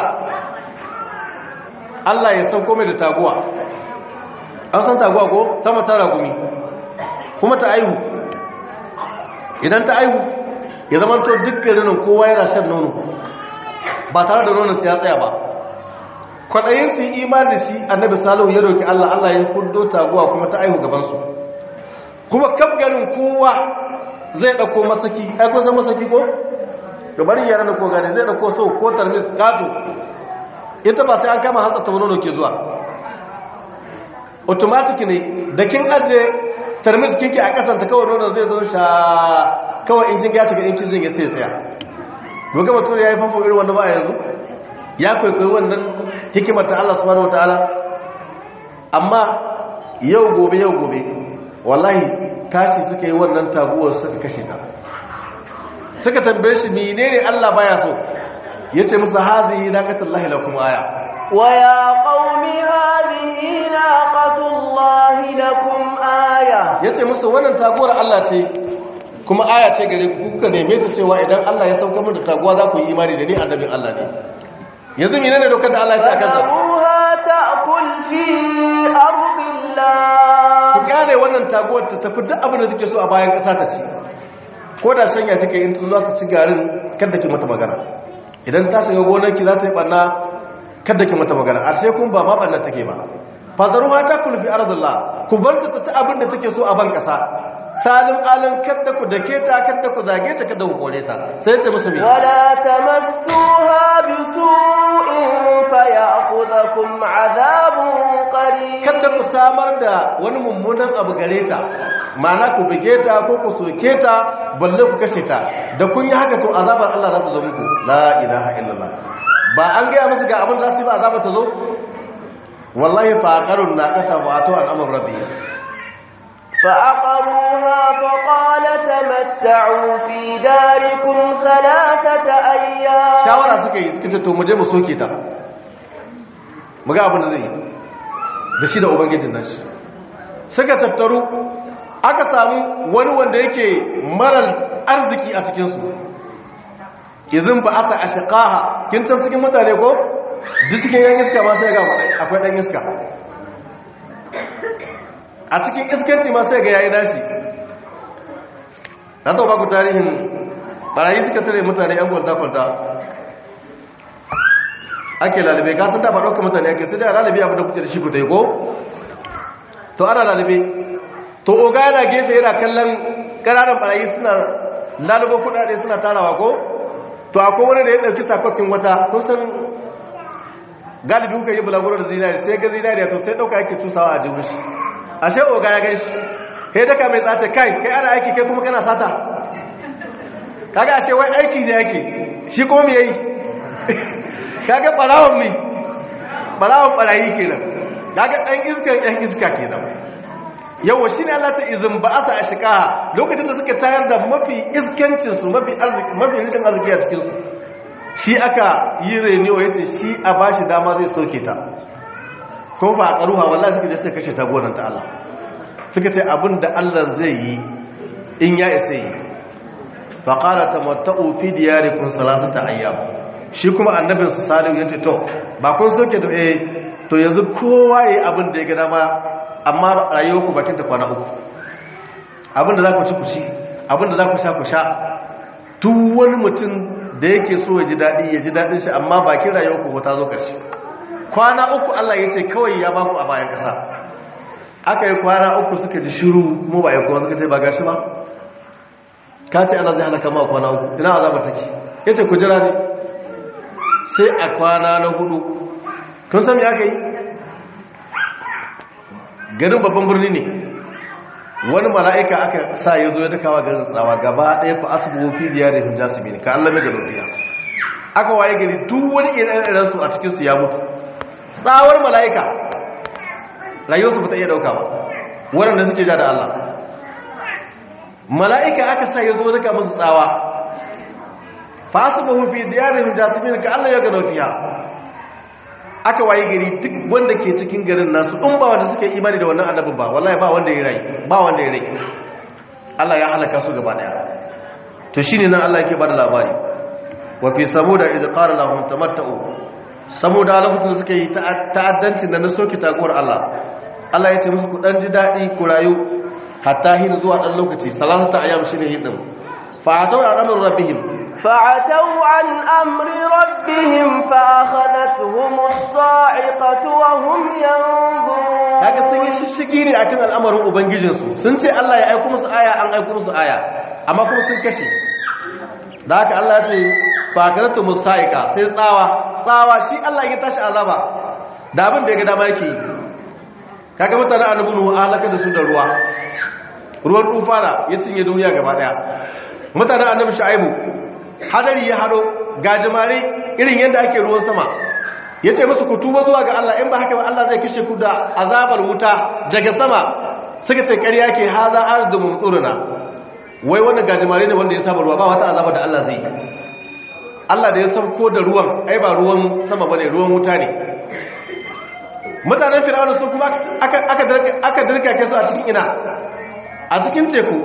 Allah ya sauko mai da taguwa an san taguwa ko sama ta ragumi kuma ta aihu idan ta aihu ya zama to dukkanin kowa yana shan nono ba tare da nonon ya tsaya ba kwaɗayin su imani da shi annabi salihu ya roki Allah Allah ya kudo taguwa kuma ta aihu gabansu kuma kaf ganin kowa zai ɗauko masaki ai kusan masaki ko gabarin yaran da ko gane zai ɗauko so ko tarmis gato ita ba sai an kama hatsa ta nono ke zuwa automatic ne da kin aje tarmis kinki a kasanta kawai nono zai zo sha kawai injin ya cika injin zai sai tsaya doga mutum ya yi famfo irin wanda ba a yanzu ya kwaikwayi wannan hikimar ta Allah subhanahu wataala amma yau gobe yau gobe wallahi tashi suka yi wannan taguwar suka kashe ta suka tambaye shi menene Allah baya so yace musu hazihi naqatullahi lakum aya ويا قوم هذه ناقة الله لكم آية yace musu wannan taguwar Allah ce kuma aya ce gare ku kuka neme ta cewa idan Allah ya sauka mu da taguwa za ku yi imani da ni annabin Allah ne yanzu menene dokar da Allah ya ce akan ta فذروها تأكل في أرض الله ku gane wannan taguwar ta tafi duk abin da take so a bayan ƙasa ta ci ko da shanya take in tun za ta ci garin kada ki mata magana idan ta shiga gonarki za ta yi ɓanna kada ki mata magana a sai kun ba ma ɓanna take ba fadaruha ta kulfi arzullah ku bar ta ci abin da take so a ban kasa salim alin kadda ku dake ta kadda ku zage ta kadda ku kore ta sai ce musu me ولا تمسوها بسوء فيأخذكم عذاب قريب kadda ku samar da wani mummunan abu gare ta ma'ana ku bige ta ko ku soke ta balle ku kashe ta da kun yi haka to azabar Allah za ta zo muku la ilaha illallah ba an gaya musu ga abin za su yi ba azabar ta zo wallahi faqarun naqata wa atu al'amr rabbi فعقروها فقال تمتعوا في داركم ثلاثة أيام shawara suka yi suka ce to mu je mu soke ta mu ga abin da zai yi da shi da ubangijin nan shi suka tattaru aka samu wani wanda yake marar arziki a cikinsu izin ba asa a shaƙaha kin can cikin mutane ko duk cikin yan iska ma sai ga akwai ɗan iska a cikin iskanci ma sai ga yayi nashi na taɓa ku tarihin barayi suka tare mutane yan kwalta-kwalta ake lalibe ka sun dafa ɗaukar mutane ake sai da lalibe abin da kuke da shi ku ko to ana lalibe to oga yana gefe yana kallon ƙananan barayi suna lalubo kuɗaɗe suna tarawa ko to akwai wani da ya ɗauki sakwakin wata kun san galibi kuka yi bulaguro da zinari sai ga zinari to sai ɗauka yake cusawa a jihun shi ashe oga ya gaishi kai daga mai tsace kai kai ana aiki kai kuma kana sata kaga ashe wai aiki ne yake shi kuma me yayi kaga barawon mai barawon barayi kenan kaga dan iska dan iska kenan yawa shine Allah ta izin ba asa ashika lokacin da suka tayar da mafi iskancin su mafi arziki mafi rishin arziki a cikin su shi aka yi reniyo yace shi a bashi dama zai soke ta ko ba karuwa wallahi suka je suka kashe ta gonan ta Allah suka ce abinda Allah zai yi in ya isa yi fa qala tamatta'u fi diyarikum salasata ayyam shi kuma annabin su salihu yace to ba kun soke to eh to yanzu kowa yayi abin da ya ga dama amma rayuwarku bakin ta kwana uku abin da za ku ci ku ci abin da za ku sha ku sha duk wani mutum da yake so ya ji daɗi ya ji daɗin shi amma bakin rayuwarku ko ta zo ƙarshe kwana uku Allah ya ce kawai ya baku a bayan ƙasa aka yi kwana uku suka ji shiru mu ba ya kuma suka ce ba gashi ba ka ce Allah zai halaka ma kwana uku ina azabar take ya ce ku jira ne sai a kwana na hudu kun sami aka yi garin babban birni ne wani mala'ika aka sa ya zo ya dakawa garin tsawa gaba ɗaya fa asibu fi ziyarar hujjasibi ne ka Allah mai gadofiya aka waye gari duk wani irin su a cikinsu ya mutu tsawar mala'ika rayuwarsu ba ta iya ɗauka ba waɗanda suke ja da Allah mala'ika aka sa ya zo daka musu tsawa fa asibu fi ziyarar hujjasibi ne ka Allah ya gadofiya aka waye gari duk wanda ke cikin garin nasu in ba wanda suke imani da wannan annabin ba wallahi ba wanda ya rai ba wanda ya rai Allah ya halaka su gaba daya to shine nan Allah yake bada labari wa fi samuda iz qala lahum tamatta'u samuda lokacin suka yi ta'addancin da na soki takuwar Allah Allah ya ce musu ku dan ji dadi ku rayu hatta hin zuwa dan lokaci salatata ayyam shine hidin fa ataw amru rabbihim فعتوا عن أمر ربهم فأخذتهم الصاعقة وهم ينظرون kaga sun yi shishigi ne akan al'amarin ubangijinsu sun ce Allah ya aiko musu aya an aiko musu aya amma kuma sun kashe da haka Allah ya ce fakaratu musaika sai tsawa tsawa shi Allah ya tashi azaba da abin da ya ga dama yake yi kaga mutane annabi nuhu halaka da su da ruwa ruwan tufana ya cinye duniya gaba daya mutane annabi shu'aibu hadari ya hado gajimare irin yadda ake ruwan sama ya ce musu ku tuba zuwa ga Allah in ba haka ba Allah zai kishe ku da azabar wuta daga sama suka ce ƙarya ke haza arzu mumtsuruna wai wannan gajimare ne wanda ya saba ruwa ba wata azabar da Allah zai Allah da ya sauko da ruwan ai ba ruwan sama bane ruwan wuta ne mutanen fir'auna su kuma aka aka aka dirka su a cikin ina a cikin teku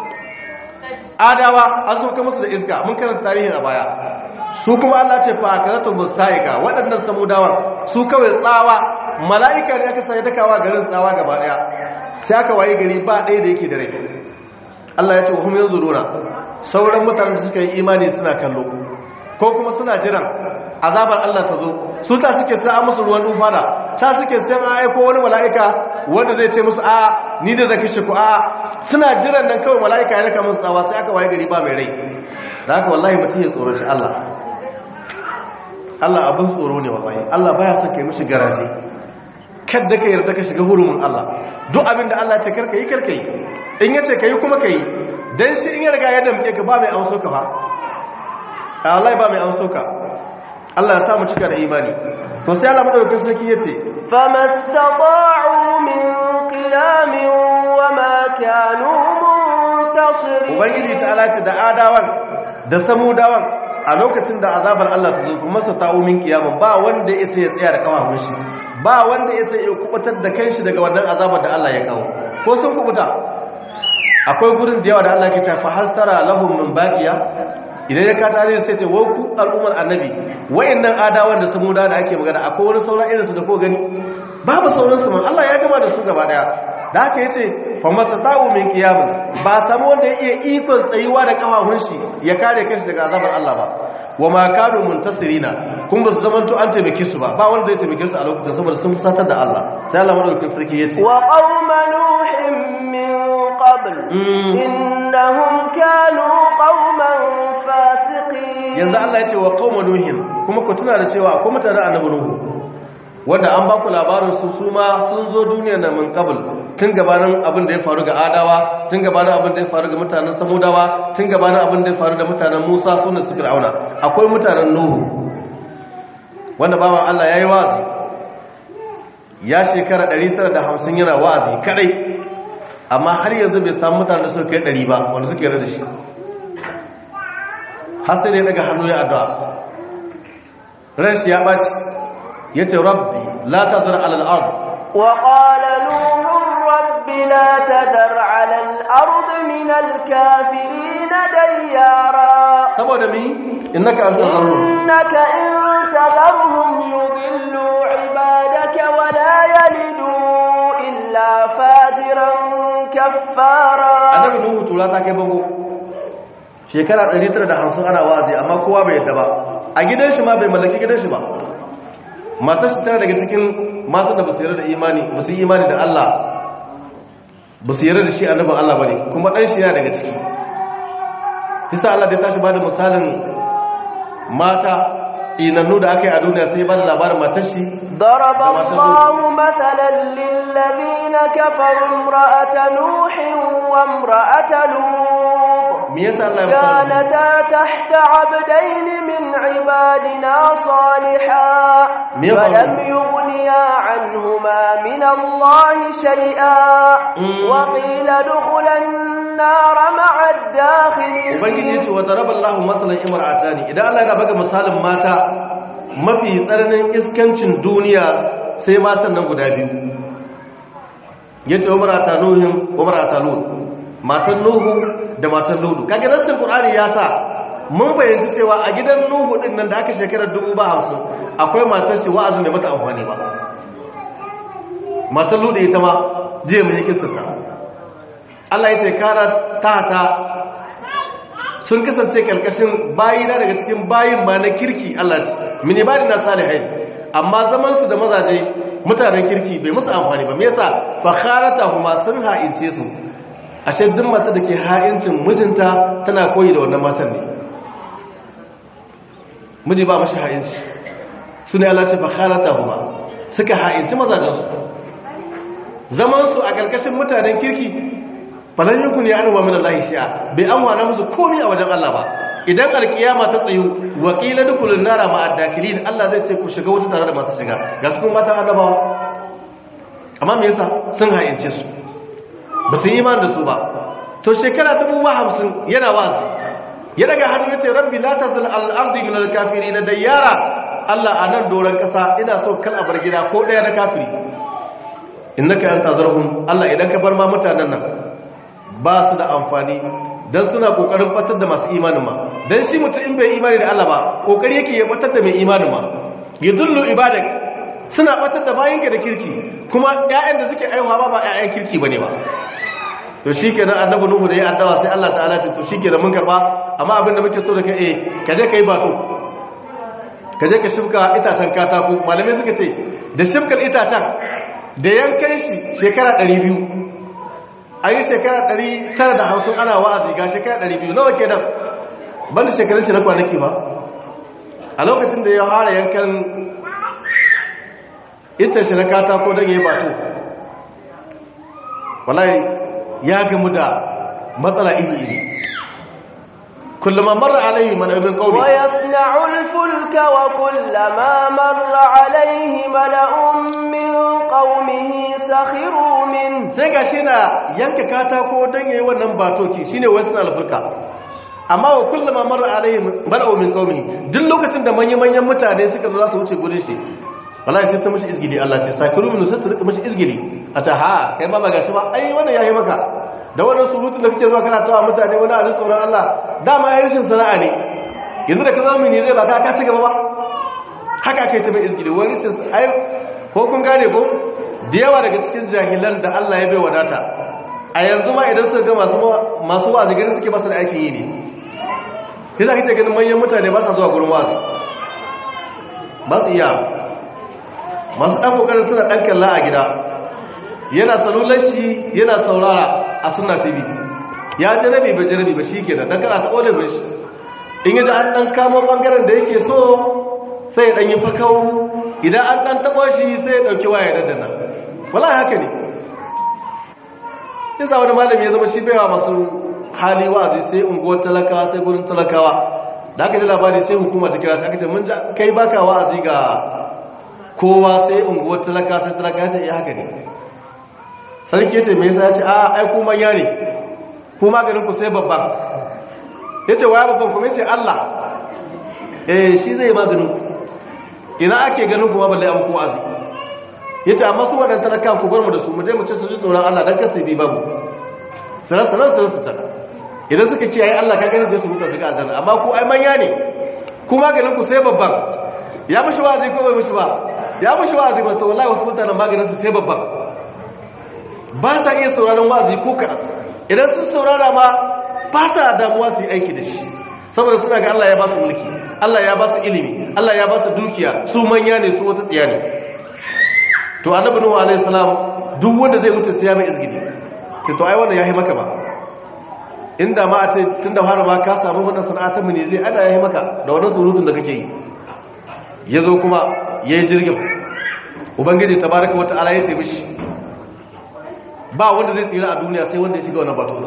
adawa an sauka musu da iska mun karanta tarihin a baya su kuma Allah ce fa karatu musaika waɗannan samudawan su kawai tsawa mala'ika ne aka sai takawa garin tsawa gaba daya sai aka waye gari ba ɗaya da yake da rai Allah ya ce hum yanzuruna sauran mutanen da suka yi imani suna kallo ko kuma suna jiran azabar Allah ta zo su ta suke sa musu ruwan dufana ta suke san a aiko wani mala'ika wanda zai ce musu a ni da zaki shi ku a suna jiran nan kawai mala'ika ya raka musu tsawa sai aka waye gari ba mai rai da haka wallahi mutum ya tsoro shi Allah Allah abin tsoro ne wallahi Allah baya son kai mishi garaje kadda ka yarda ka shiga hurumin Allah duk abin da Allah ce karka yi karka yi in ya ce ka yi kuma ka yi don shi in ya riga ya damke ka ba mai amso ka ba a Allah ba mai amso ka Allah ya samu cika da imani to sai Allah madaukakin sarki ya ce فما استطاعوا من قيام وما كانوا منتصرين ubangiji ta alace da adawan da samudawan a lokacin da azabar Allah ta zo kuma su ta'u min kiyamun ba wanda ya ya tsaya da kawahun shi ba wanda ya ya kubutar da kanshi daga wannan azabar da Allah ya kawo ko sun kubuta akwai gurin da yawa da Allah ke ce fa hal tara lahum min baqiya idan ya kata ne sai ce wa ku al'ummar annabi wayannan adawan da samudawa da ake magana akwai wani sauran irin su da ko gani babu sauran su man Allah ya gama da su gaba daya da haka yace fa mastata'u min qiyamin ba samu wanda ya iya ikon tsayuwa da kafafun shi ya kare kanshi daga azabar Allah ba wa ma kanu muntasirina kun ba su zamanto an taimake su ba ba wanda zai taimake su a lokacin saboda sun fusatar da Allah sai Allah madaukakin sarki yace wa qauma nuhin min qabl innahum kanu qauman fasiqin yanzu Allah ya ce wa qauma nuhin kuma ku tuna da cewa akwai mutanen annabi nuhu wanda an ba ku labarin su su ma sun zo duniya na min qabl tun gabanin abin da ya faru ga adawa tun gabanin abin da ya faru ga mutanen samudawa tun gabanin abin da ya faru da mutanen musa suna su fir'auna akwai mutanen nuhu wanda bawan allah ya yi wazi ya shekara 950 yana wazi kadai amma har yanzu bai samu mutanen da suka kai 100 ba wanda suke yarda da shi har sai da ya daga hannu ya addu'a ran shi ya ɓaci ya ce rabbi la ta zara al'adu وقال نوح رب لا تذر على الأرض من الكافرين ديارا saboda mi innaka antal gharur إنك إن تذرهم يضلوا عبادك ولا يلدوا إلا فاجرا كفارا annabi nuhu tura ta kai bango shekara 950 ana wazi amma kowa bai yadda ba a gidan shi ma bai mallaki gidan shi ba matar shi tana daga cikin matan da ba su yarda da imani ba su yi imani da Allah ba su yarda da shi annabin Allah ba ne kuma ɗan shi yana daga ciki isa Allah da ya tashi ba da misalin mata tsinannu da aka yi a duniya sai ba da labarin matar shi ضرب الله مثلا للذين كفروا امرأة نوح وامرأة لوط me yasa Allah ya fara كانتا تحت عبدين من عبادنا صالحا Me ya faru? فلم يغنيا عنهما من الله شيئا Mm. وقيل ادخلا النار مع الداخلين ubangiji yace wa daraballahu masalan imra'atani idan Allah yana baka misalin mata mafi tsananin iskancin duniya sai matan nan guda biyu yace umrata nuhin umrata lut matan nuhu da matan ludu kage nassin qur'ani ya sa mun bayyana cewa a gidan nuhu din nan da aka shekarar 50 akwai matar shi wa'azin da mata amfani ba matan ludu ita ma je mun yi kissarta Allah ya ce kara tata sun kasance karkashin bayina daga cikin bayin ma na kirki Allah ce mini bani na salihai amma zaman su da mazaje mutanen kirki bai musu amfani ba me yasa fa kharata huma sun ha'ince su ashe duk mata da ke ha'incin mijinta tana koyi da wannan matan ne miji ba mashi ha'inci su ne Allah ce fa kharata huma suka ha'inci mazajen su zaman su a karkashin mutanen kirki falan yi kun ya arwa min Allah shi'a bai an wana musu komai a wajen Allah ba idan alkiyama ta tsayu wa qila dukulun nara ma ad-dakilin Allah zai ce ku shiga wuta tare da masu shiga ga su kuma matan annabawa amma me yasa sun hayince su ba su yi iman da su ba to shekara ta buwa hamsin yana wazi ya daga hannu ya ce rabbi la tazal al-ardi min al-kafirin dayyara Allah a nan doron kasa ina so kal a bar gida ko daya na kafiri innaka anta zarhum Allah idan ka bar ma mutanen nan ba su da amfani don suna kokarin batar da masu imanin ma don shi mutum in bai imani da Allah ba kokari yake ya batar da mai imanin ma ya dullu ibadak suna batar da bayanka da kirki kuma ƴaƴan da suke aiwa ba ba ƴaƴan kirki bane ba to shikenan annabi nuhu da ya addawa sai Allah ta'ala ce to shikenan mun karba amma abin da muke so da kai eh ka je kai bato ka je ka shimka itacen katako malamai suka ce da shimkar itacen da yankan shi shekara 200 a yi shekara 950 ana wa'azi ga shekara 200 nawa ke nan banda shekarun shi na kwanaki ba a lokacin da ya fara yankan itan shi na katako don ya yi bato wallahi ya gamu da matsala iri-iri kullum marra alaihi man ibn qawmi wa yasna'u al-fulka wa kullama marra alaihi mala'un min qaumihi sakhiru min sai gashi na yanka katako don yayi wannan batoki shine wasu al-fulka amma wa kullama marra alaihi mala'un min qawmi duk lokacin da manyan manyan mutane suka zo za su wuce gurin shi wallahi sai su mishi izgili Allah sai sakiru min sai su rika mishi izgili ata ha kai ma magashi ba ai wannan yayi maka da wannan surutun da kake zuwa kana tawa mutane wani abin tsoron Allah dama ya rashin sana'a ne yanzu da ka zama ne zai baka ka ci gaba ba haka kai ta mai izgili wani sun ai ko kun gane ko da yawa daga cikin jahilan da Allah ya bai wadata a yanzu ma idan suka ga masu masu wazi gari suke masa da aikin yi ne sai za ka ce ganin manyan mutane ba sa zuwa gurin wazi ba su iya masu ɗan ƙoƙarin suna ɗan kalla a gida yana salular shi yana saurara a suna tv ya jarabi ba jarabi ba shi ke da kana ta olibin shi in yi da an ɗan kamo ɓangaren da yake so sai ɗan yi fakau idan an ɗan taɓa shi sai ya ɗauki waya daddana wala haka ne yasa wani malami ya zama shi baiwa masu hali wa'azi sai unguwar talakawa sai gurin talakawa da aka ji labari sai hukuma ta kira shi aka ce mun kai baka wa'azi ga kowa sai unguwar talaka sai talaka sai ya haka ne sarki ce mai yasa ya ce a ai ku manya ne ku maganin ku sai babba ya ce waya babban kuma ya ce Allah eh shi zai maganin ku ina ake ganin kuma balle an ku azu ya ce amma su waɗanda talaka ku bar mu da su mu je mu ce su ji tsoron Allah don kasa bi babu sanar sanar sanar su sana idan suka kiyaye Allah ka gani zai su muka su ga aljanna amma ku ai manya ne ku maganin ku sai babban ya mishi wa'azi ko bai mishi ba ya mishi wa'azi ba to wallahi wasu mutanen maganin su sai babban ba sa iya sauraron wa'azi ko kaɗan idan sun saurara ma ba sa damuwa su yi aiki da shi saboda suna ga Allah ya ba su mulki Allah ya ba su ilimi Allah ya ba su dukiya su manya ne su wata tsiya ne to annabi nuhu alaihi salam duk wanda zai wuce sai ya mai izgidi ce to ai wannan yayi maka ba inda ma a ce tunda fara ma ka samu wannan sana'a ta mene zai ana yayi maka da wannan surutun da kake yi yazo kuma yayi jirgin ubangiji tabaraka wata ala ya ce mishi ba wanda zai tsira a duniya sai wanda ya shiga wannan bato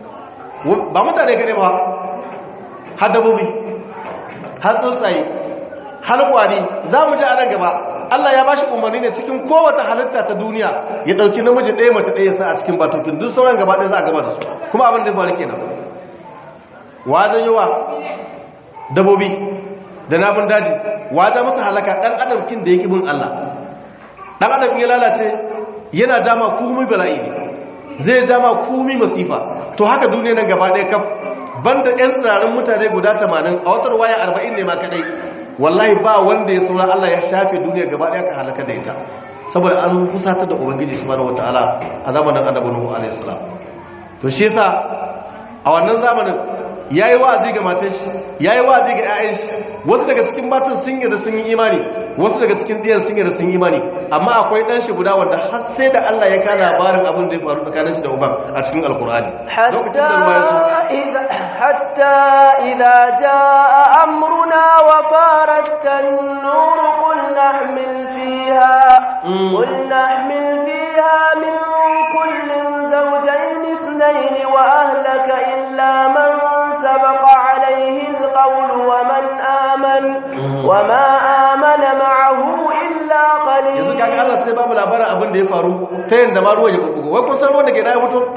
ba mutane kaɗai ba har dabobi har tsuntsaye har kwari za mu ji a nan gaba Allah ya bashi umarni ne cikin kowace halitta ta duniya ya ɗauki namiji ɗaya mace ɗaya sa a cikin batokin duk sauran gaba ɗaya za a gaba da su kuma abin da faru kenan wajen yawa dabobi da nafin daji wajen masa halaka ɗan adamkin da ya bin Allah ɗan adam ya lalace yana dama kumi bala'i ne zai dama kumi masifa to haka duniya nan gaba ɗaya kaf banda ƴan tsirarin mutane guda 80 a watar waya 40 ne ma kadai wallahi ba wanda ya saura Allah ya shafe duniya gaba ɗaya ka halaka da ita saboda an kusata da ubangiji subhanahu wataala a zamanin annabi nuhu alaihi salam to shi yasa a wannan zamanin yayi wa'azi ga matan shi yayi wa'azi ga ƴaƴan shi wasu daga cikin matan sun yarda sun yi imani wasu daga cikin diyan sun yarda sun yi imani amma akwai dan shi guda wanda har sai da Allah ya kana labarin abin da ya faru tsakanin shi da uban a cikin alkur'ani حتى إذا, حتى إذا جاء أمرنا وفارت النور قل نحمل فيها قل نحمل فيها من كل زوجين اثنين وأهلك إلا من سبق عليه القول ومن آمن وما آمن معه إلا yanzu kaga قليل Allah sai babu labarin abin da ya faru ta yanda ma ruwa ya bubbugo wai kun san ruwan da ke da ya fito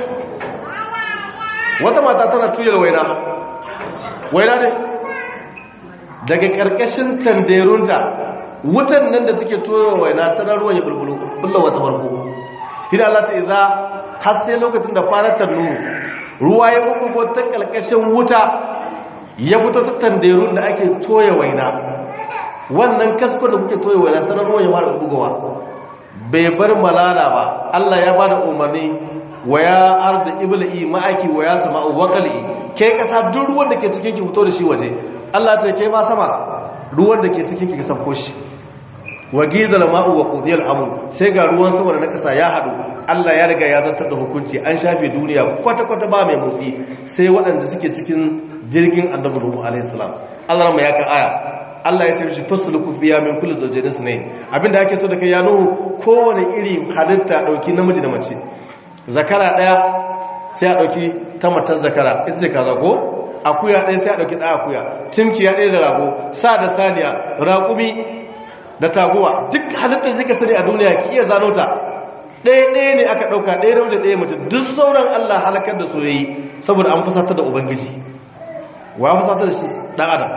wata mata tana tuyar waina waina ne daga karkashin tanderunta wutan nan da take tuyar waina tana ruwan ya bulbulo bulla wata farko idan Allah ta iza har sai lokacin da faratar nuru ruwa ya bubbugo ta karkashin wuta ya fito ta tanderun da ake toya waina wannan kasko da kuke toye wani sanar ruwan ya fara bugowa bai bar malala ba Allah ya bada umarni wa ya arda ibla'i ma'aki wa ya sama wakali ke kasa duk ruwan da ke cikin ki fito da shi waje Allah ta ke ma sama ruwan da ke cikin ki sauko shi wa gizal ma'u wa qudiyal amr sai ga ruwan sama da na kasa ya hadu Allah ya riga ya zartar da hukunci an shafe duniya kwata kwata ba mai motsi sai waɗanda suke cikin jirgin annabi Nuhu alaihi salam Allah ran ya ka aya Allah ya ce fasluku fiya min kulli zawjayn sunayn abinda ake so da kai ya Nuhu kowane iri halitta dauki namiji da mace zakara daya sai a dauki ta matar zakara ita ce kaza ko akuya ɗaya sai a ɗauki ɗaya akuya timkiya ɗaya da rago sa da saniya raƙumi da taguwa duk halittar zika sani a duniya ki iya zano ta ɗaya ɗaya ne aka ɗauka ɗaya da ɗaya mace duk sauran allah halakar da soyayi saboda an fusatar da ubangiji wa ya fusatar da shi ɗan adam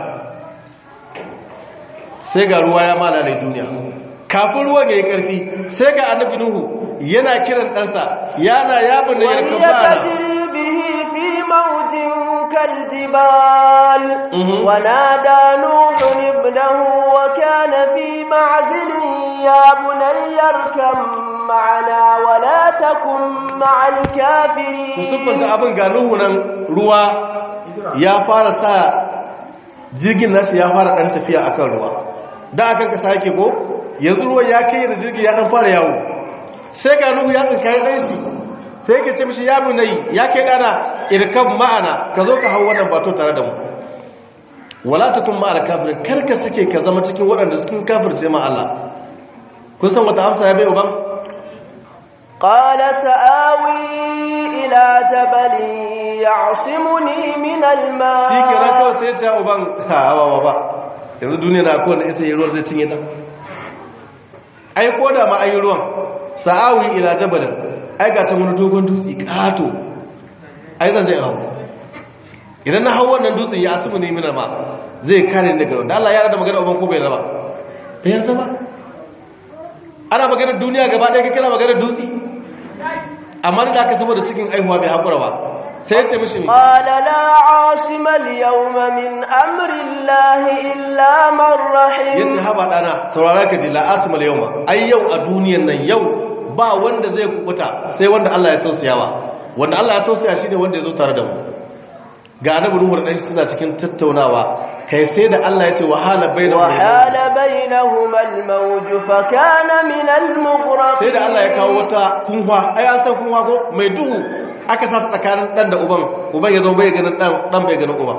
sai ga ruwa ya malale duniya kafin ruwan ya yi ƙarfi sai ga annabi nuhu yana kiran ɗansa yana yabin da yarka bana موج كالجبال ونادى نوح ابنه وكان في معزل يا بني اركب معنا ولا تكن مع الكافرين musulman abin ga nuhu nan ruwa ya fara sa jirgin nashi ya fara dan tafiya akan ruwa da akan kasa yake ko yanzu ruwa ya kai da jirgin ya dan fara yawo sai ga nuhu ya tsinka ya dan shi sai yake ce mishi ya bunayi ya kai dana irkan ma'ana ka zo ka hau wannan bato tare da mu wala takun ma'al kafirin karka suke ka zama cikin waɗanda cikin kafirce ma Allah kun san wata amsa ya bai uban qala sa'awi ila jabalin ya'simuni min al-ma shi kenan kawai sai ya ce uban hawa ba yanzu duniya na kowanne isa yi ruwan zai cinye ta ai ko da ma ayi ruwan sa'awi ila jabalin ai ga ta wani dogon dutse kato ai zan zai hau idan na hau wannan dutsen ya asibu ne mina ma zai kare ni daga da Allah ya rada magana uban ko bai raba bai yarda ba ana magana duniya gaba ɗaya kira magana dutse amma da aka saboda cikin aihuwa bai haƙura ba sai ya ce mishi ne qala la asima al-yawma min amri Allah illa man rahim yace haba dana saurara ka ji la asima al-yawma ai yau a duniyan nan yau ba wanda zai kubuta sai wanda Allah ya tausayawa wanda Allah ya tausaya shi ne wanda ya zo tare da mu ga annabi Nuhu da suna cikin tattaunawa kai sai da Allah ya ce wahala bainahum wahala bainahuma al-mawj fa kana min al-mughraqin sai da Allah ya kawo wata kunwa ai an san kunwa ko mai duhu aka sa ta tsakanin dan da uban uban ya zo bai ganin dan dan bai ganin uban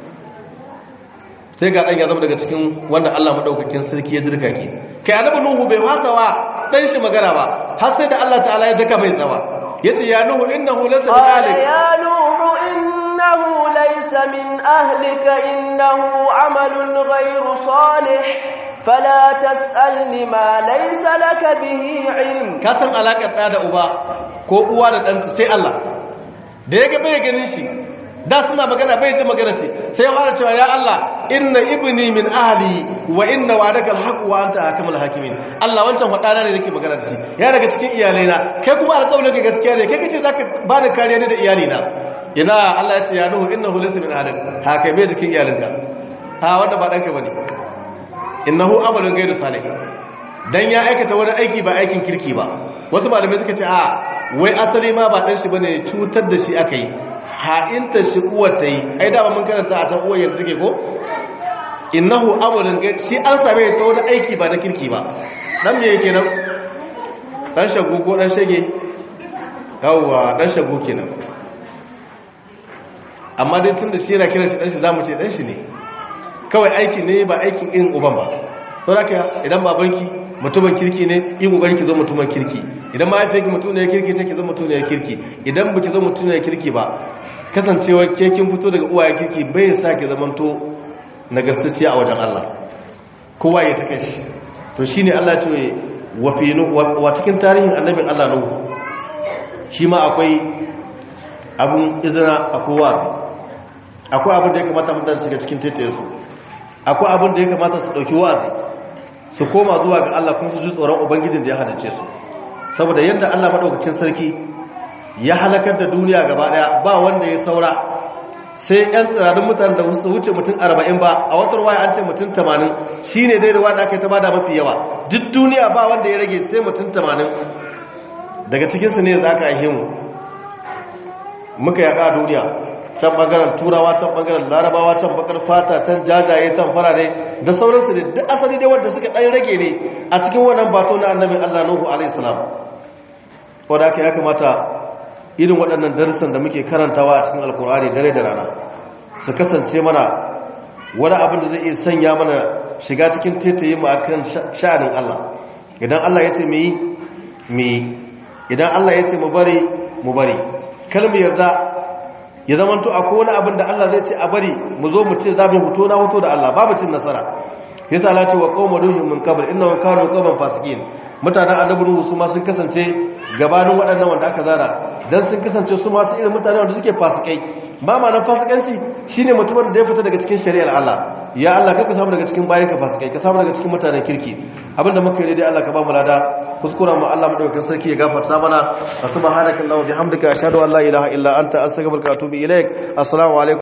sai ga dan ya zama daga cikin wanda Allah madaukakin sarki ya dirka ki kai annabi Nuhu bai wasawa dan shi magana ba har sai da Allah ta'ala ya daka mai tsawa yace ya nuhu innahu laysa min قال ahlik يا نوح إنه ليس من أهلك إنه عمل غير صالح فلا تسألني ما ليس لك به علم ka san alakar da da uba ko uwa da ɗanta sai Allah da ya ga bai ganin shi da suna magana bai ji magana shi sai ya fara cewa ya Allah inna ibni min ahli wa inna wa'adaka alhaq wa anta hakamul hakimin Allah wancan fadana ne nake magana da shi ya daga cikin iyalaina kai kuma alƙawarin ka gaskiya ne kai kace zaka ba da kariya ne da iyalina ina Allah ya ce ya nuhu innahu laysa min ahlik ha kai bai jikin iyalinka ha wanda ba danka bane innahu amalun ghayru salih dan ya aikata wani aiki ba aikin kirki ba wasu malamai suka ce a wai asali ma ba dan shi bane cutar da shi aka yi ha'inta shi uwar ta yi ai da mun karanta a can uwar yanzu take ko innahu amalun ghayru shi an same ta wani aiki ba na kirki ba dan me yake nan dan shagu ko dan shage yawwa dan shagu kenan amma dai tun da shi yana kiran shi dan shi zamu ce dan shi ne kawai aiki ne ba aikin irin uban ba to da idan babanki mutumin kirki ne yi kokarin ki zo mutumin kirki idan mahaifiyarki mutum ne kirki sai ki zo mutum ne kirki idan baki zo mutum ne kirki ba kasancewa ke kin fito daga uwaye kirki bai sa ki zamanto nagartacciya a wajen Allah kowa ya ta kanshi to shine Allah ce wa fi wa cikin tarihin annabin Allah nuhu shi ma akwai abun izina akwai wazi akwai abin da ya kamata mutane su shiga cikin taitayensu akwai abin da ya kamata su ɗauki wazi su koma zuwa ga Allah kuma su ji tsoron ubangijin da ya hadace su saboda yadda Allah maɗaukakin sarki ya halakar da duniya gaba ɗaya ba wanda ya saura sai ‘yan tsirarin mutane da su wuce mutum arba'in ba a wata ruwa an ce mutum tamanin shi ne dai ruwa da aka yi ta bada mafi yawa duk duniya ba wanda ya rage sai mutum tamanin daga cikinsu ne za ka aihe mu muka yaƙa duniya can bangaren turawa can bangaren larabawa can bakar fata can jajaye can farare da sauransu ne duk asali dai wanda suka ɗan rage ne a cikin wannan bato na annabi Allah Nuhu alaihi salam wanda aka ya kamata irin waɗannan darussan da muke karantawa a cikin alkur'ani dare da rana su kasance mana wani abin da zai iya sanya mana shiga cikin tetaye mu akan sha'anin Allah idan Allah ya ce mu yi mu yi idan Allah ya ce mu bari mu bari kalmu yarda ya zama to akwai wani abin da Allah zai ce a bari mu zo mu ce za mu fito na hoto da Allah babu cin nasara yasa Allah ce wa qauma duhum min qabl innahum kanu qauman fasiqin mutanen annabi nuhu su ma sun kasance gabanin waɗannan wanda aka zara dan sun kasance su ma su irin mutane wanda suke fasikai ba ma nan fasikanci shine mutumin da ya fita daga cikin shari'ar Allah ya Allah ka samu daga cikin bayan ka fasikai ka samu daga cikin mutanen kirki abinda muka yi dai Allah ka ba mu lada kuskura mu Allah madaukakin sarki ya gafarta mana subhanakallahumma bihamdika ashhadu an la ilaha illa anta astaghfiruka wa atubu ilaik assalamu alaikum